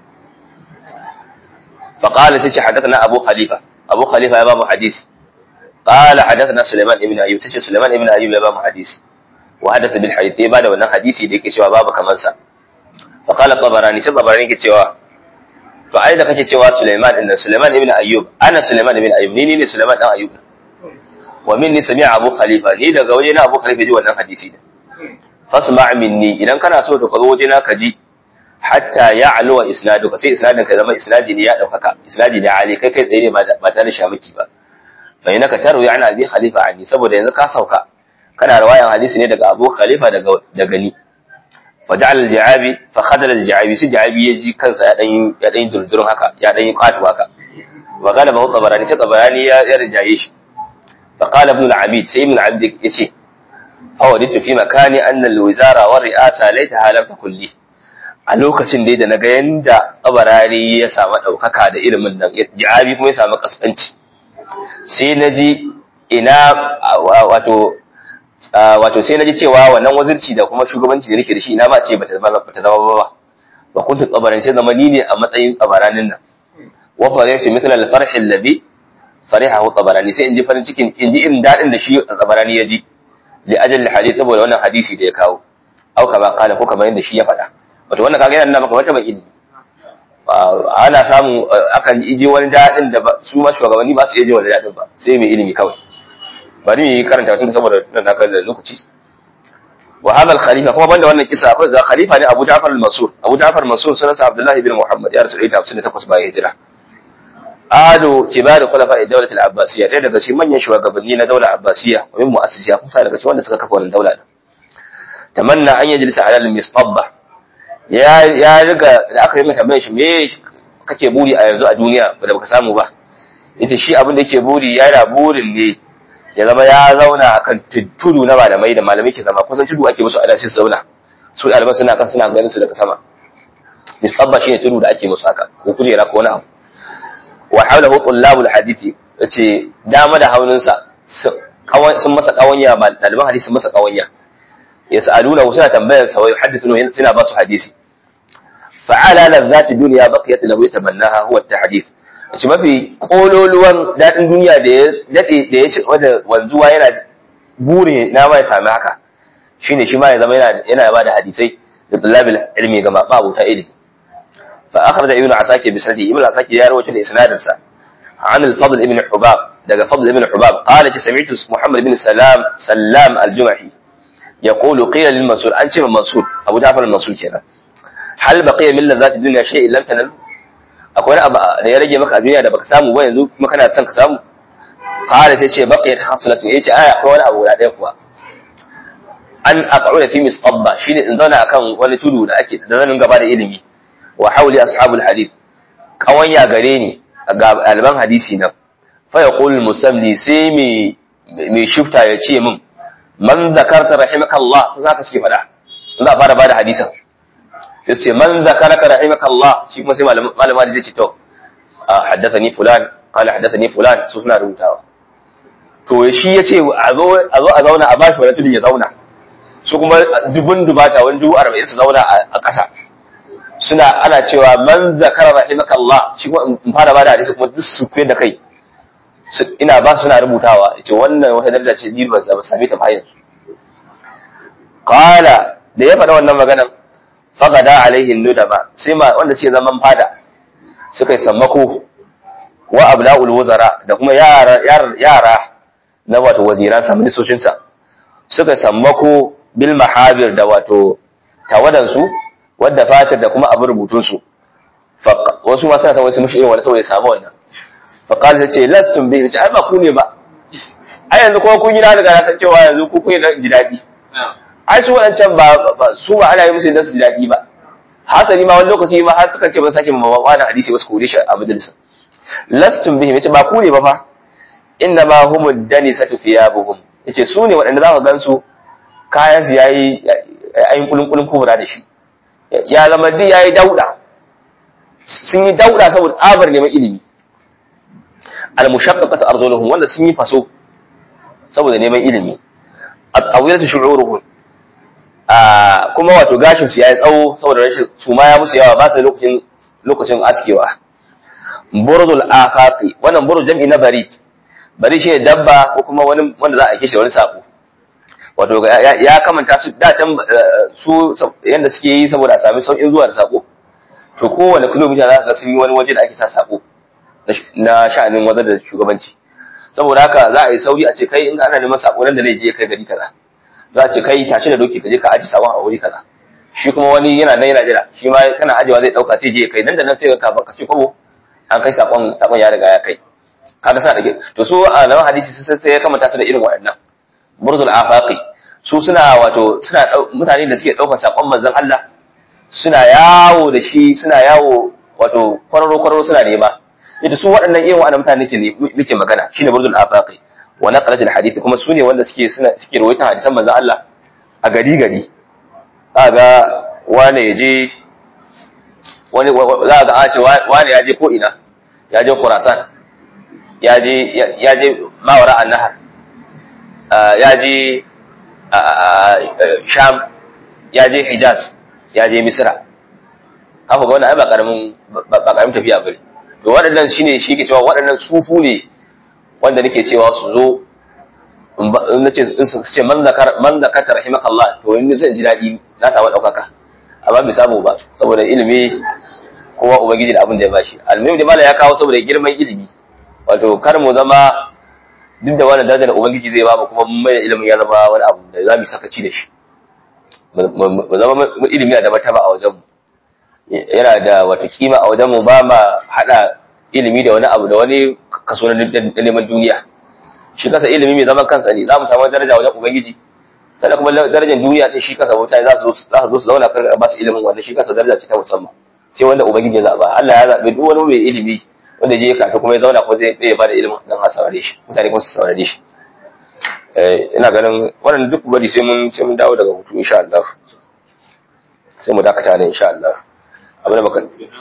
Speaker 1: faƙalar ta ce haddasa na abu khalifa abu khalifa ya ba mu hadisi قال حدثنا سليمان ابن ايوب تشي سليمان ابن ايوب ya bamu hadisi wa hadatha bil hadith ya bada wannan hadisi da yake cewa babu kaman sa fa qala tabarani sai tabarani yake cewa to ai da kake cewa Sulaiman din Sulaiman ibn Ayyub ana Sulaiman ibn Ayyub ni ne Sulaiman dan Ayyub wa minni sami'a Abu Khalifa ni daga waje na Abu Khalifa ji wannan hadisi din fasma' minni idan kana so to ka zo waje na ka ji hatta ya'lu wa isnaduka sai isnadin ka zama isnadi ne ya daukaka isnadi ne ali kai kai tsaye ne ba tare da shamiki ba fa inaka tarwi an abi khalifa anni saboda yanzu ka sauka kana riwayan hadisi ne daga abu khalifa daga daga ni fa ja'al al-ja'abi fa khadala al-ja'abi sai ja'abi ya ji kansa ya dan ya dan durdurun haka ya dan kwatu haka wa qala ba tabarani sai tabarani ya ya rijaye shi fa qala ibn al-abid sai ibn al-abid yace fa waditu fi makani anna al-wizara wa ri'asa laita lam takun li a lokacin dai da naga yanda tabarani ya samu daukaka da ilimin nan ja'abi kuma ya samu kaskanci sai na ji ina wato wato sai na ji cewa wannan wazirci da kuma shugabanci da nake da shi ina ma ce bata zama bata zama ba ba kuntu tsabaran sai zama ni ne a matsayin tsabaranin nan wa farihtu mithla al-farh alladhi farihahu tsabarani sai in ji farin cikin in ji irin dadin da shi tsabarani ya ji li ajal hadith saboda wannan hadisi da ya kawo au kama kala ko kamar yadda shi ya faɗa wato wannan kaga yana maka wata mai ilimi ana samu akan ije wani daɗin da su ma shugabanni ba su iya je wani daɗin ba sai mai ilimi kawai bari mu yi karanta tun saboda nan na da lokaci wa hadha al khalifa kuma banda wannan kisa akwai da khalifa ne Abu Ja'far al-Mansur Abu Ja'far al-Mansur sunansa Abdullah ibn Muhammad ya rasu 158 bayan hijira ado kibar khulafa ad-dawlah al-abbasiyya ɗaya daga cikin manyan shugabanni na daular abbasiyya wa min mu'assisiya kusa daga cikin wanda suka kafa wannan daula tamanna an yajlisa ala al-mistabba ya ya riga da aka yi mai tambayar shi me kake buri a yanzu a duniya da baka samu ba yace shi abin da yake buri yana burin ne ya zama ya zauna akan tudu na malamai da malamai ke zama kusan tudu ake musu ala sai su zauna su ɗaliban suna kan suna ganin su daga sama misabba shine tudu da ake musu haka ko kujera ko wani abu wa hawlahu tullabul hadithi yace dama da hauninsa sun masa kawanya ɗaliban hadisi sun masa kawanya yas'aluna suna tambayar sa wa yuhaddithuna suna ba su hadisi fa'ala ladzati dunya baqiyat lahu yatamannaha huwa at-tahdith shi mafi kololuwan dadin duniya da ya dade da ya ci wanda wanzuwa yana buri na ma ya sami haka shine shi ma ya zama yana yana ba da hadisai da talabil ilmi ga ba abuta ilmi fa akhraj ibn asakir bi sanadi ibn asakir ya rawaito da isnadin sa عن الفضل ابن حباب دغ فضل ابن حباب قال سمعت محمد بن سلام سلام الجمحي يقول قيل للمنصور أنت من منصور أبو جعفر المنصور كنا هل بقي من لذات الدنيا شيء لم تنل akwai abu da ya rage maka a duniya da baka samu ba yanzu kuma kana son ka samu qala sai ce baqiyat hasalatu yace aya akwai wani abu guda ɗaya kuwa an aq'uda fi mistabba shine in zauna akan wani tudu da ake da zanin gaba da ilimi wa hawli ashabul hadith kawanya gare ni ga alban hadisi nan fa yaqul musamli sai me me shifta ya ce min man zakarta rahimakallah za ka suke faɗa za a fara bada hadisan sai ce man zakaraka rahimakallah shi kuma sai malama da zai ce to haddathani fulan qala haddathani fulan su suna rubutawa to shi ya ce a zo a zauna a bashi wani tudun ya zauna su kuma dubun dubata wani dubu arba'in su zauna a ƙasa suna ana cewa man zakara rahimakallah shi kuma in fara bada hadisi kuma duk su da kai ina ba suna rubutawa ce wannan wata daraja ce ni ba same ta ba yanzu qala da ya faɗa wannan maganan faqada alaihi nudaba sai ma wanda ce zaman fada suka yi sammako wa ablaul wuzara da kuma yara yara na wato waziran sa ministocin sa suka yi sammako bil mahabir da wato tawadan su wadda fatar da kuma abin rubutun su wasu ma suna san wasu mushi irin wani saboda ya samu wannan faƙal ta ce lastun bai ce ai ba ku ne ba ai yanzu kuma kun yi na daga san cewa yanzu ku kun yi na ji daɗi ai su waɗancan ba su ba ana yi musu idan su ji daɗi ba hasali ma wani lokaci ma har suka ce ba sake ma wani hadisi wasu kore shi a majalisa lastum bihim yace ba ku ne ba fa inna ma humud danisatu thiyabuhum yace su ne waɗanda za ka gansu kayan su yayi ayin kulun kulun kubura da shi ya zama duk yayi dauda sun yi dauda saboda tsabar neman ilimi al mushaqqaqatu arzuluhum wanda sun yi faso saboda neman ilimi at-tawilatu shu'uruhum a kuma wato gashin su yayi tsawo saboda rashin su ma ya musu yawa ba su lokacin lokacin askewa burzul afaqi wannan buruz jam'i na barid bari shi ne dabba ko kuma wani wanda za a kishe wani sako wato ya kamanta su da can su yanda suke yi saboda a sami sauƙin zuwa da sako to kowane kilomita za ka sun yi wani waje da ake sa sako na sha'anin wazar da shugabanci saboda haka za a yi sauri a ce kai in ana neman sako nan da zai je kai gari kaza za a ce kai tashi da doki ka je ka aji sabon a wuri kaza shi kuma wani yana nan yana jira shi ma kana ajiwa zai dauka sai je kai nan da nan sai ka ka ce kwabo an kai sakon sakon ya riga ya kai kaga sa dake to su a nan hadisi sai sai ya kamata su da irin waɗannan burzul afaqi su suna wato suna mutane da suke daukar sakon manzon Allah suna yawo da shi suna yawo wato kwararo kwararo suna nema yadda su waɗannan irin waɗannan mutane nake nake magana shine burzul afaqi wa naqalat al hadith kuma sune wanda suke suna suke rawaita hadisan manzon Allah a gari gari kaga wane yaje wani za ga a ce wane ya je ko ina ya je Khurasan ya je ya je Mawara an-Nahar ya je Sham ya je Hijaz ya je Misra haka ga wannan ai ba karamin ba karamin tafiya bane to waɗannan shine shi ke cewa waɗannan sufu ne wanda nake cewa su zo in nace in su ce man zakar man zakata rahimakallah to in zan ji dadi na samu daukaka amma bai samu ba saboda ilimi kowa ubangiji da abin da ya bashi almuhim da mala ya kawo saboda girman ilimi wato kar mu zama duk da wani darajar ubangiji zai ba mu kuma mai ilimin ya zama wani abu da za mu sakaci da shi mu zama ilimi da martaba a wajen mu yana da wata kima a wajen mu ba ma hada ilimi da wani abu da wani kaso na neman duniya shi kasa ilimi mai zaman kansa ne za mu samu daraja wajen ubangiji sannan kuma darajar duniya din shi kasa mutane za su zo su zauna kan ba su ilimin wannan shi kasa daraja ce ta musamman sai wanda ubangiji ya zaba Allah ya zabe duk wani mai ilimi wanda je ya kafa kuma ya zauna ko zai ya bada ilimin dan a saurare shi mutane kuma su saurare shi eh ina ganin wannan duk bari sai mun sai mun dawo daga hutu insha Allah sai mu dakata ne insha Allah abin da baka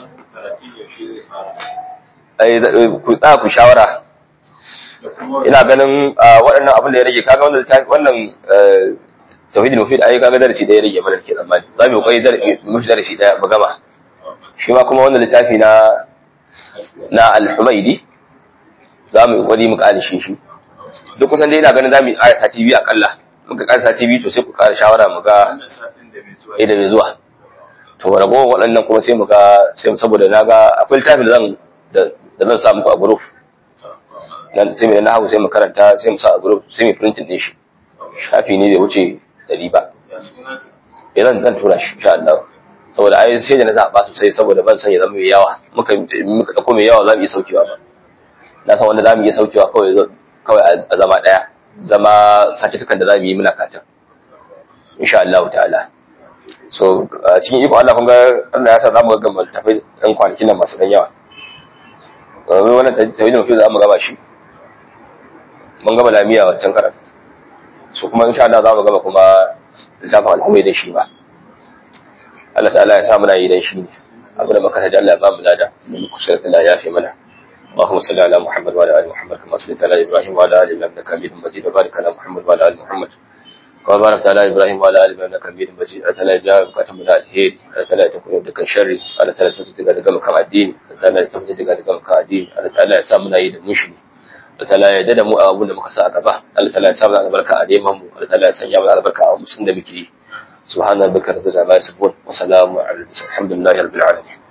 Speaker 1: ai ku tsaya ku shawara ina ganin waɗannan abin da ya rage kaga wannan wannan tauhidul mufid ai kaga darasi da ya rage mana ke tsammani za mu yi kokari mu fi darasi daya mu gama shi ma kuma wannan littafi na na al-humaidi za mu yi kokari mu kare shi shi duk kusan dai ina ganin za mu yi aya sati biyu akalla muka kare sati biyu to sai ku kara shawara mu ga eh da mai zuwa to ragowar waɗannan kuma sai mu ga sai saboda na ga akwai littafin da zan da zan sa muku a group nan sai mai na hagu sai mu karanta sai mu sa a group sai mu printing din shi shafi ne bai wuce dari ba eh zan zan tura shi insha Allah saboda ai sai da na zaba sosai saboda ban san ya zama mai yawa muka muka dauko mai yawa zamu iya saukewa ba na san wanda zamu iya saukewa kawai kawai a zama daya zama certificate da zamu yi muna katin insha Allah ta'ala so cikin iko Allah kun ga Allah ya sa zamu ga gama tafai dan kwanakin nan masu dan yawa wannan tawhidin mafi za mu gaba shi mun gaba lamiya wancan karan su kuma insha Allah za mu gaba kuma littafin al'umai da shi ba Allah ta'ala ya sa muna yi dan shi ne abu da maka da Allah ya ba mu lada da muku sai Allah ya fi mana اللهم صل على محمد وعلى ال محمد كما صليت على ابراهيم وعلى ال ابراهيم انك حميد مجيد وبارك على محمد وعلى ال محمد كما باركت على ابراهيم وعلى ال ابراهيم انك حميد مجيد الله تعالى يجعل بكاتم من الخير الله تعالى تكون يدك الشر الله تعالى تفتح daga maka addini Allah ta'ala ya tabbata daga maka addini Allah ta'ala ya sa muna yi da mushi Allah ta'ala ya dada mu a abun da muka sa a gaba Allah ta'ala ya sa mana albarka a neman mu Allah ta'ala ya sanya mana albarka a musun da muke yi subhana rabbika rabbil izzati amma yasifun wa salamun ala al-mursalin alhamdulillahi rabbil alamin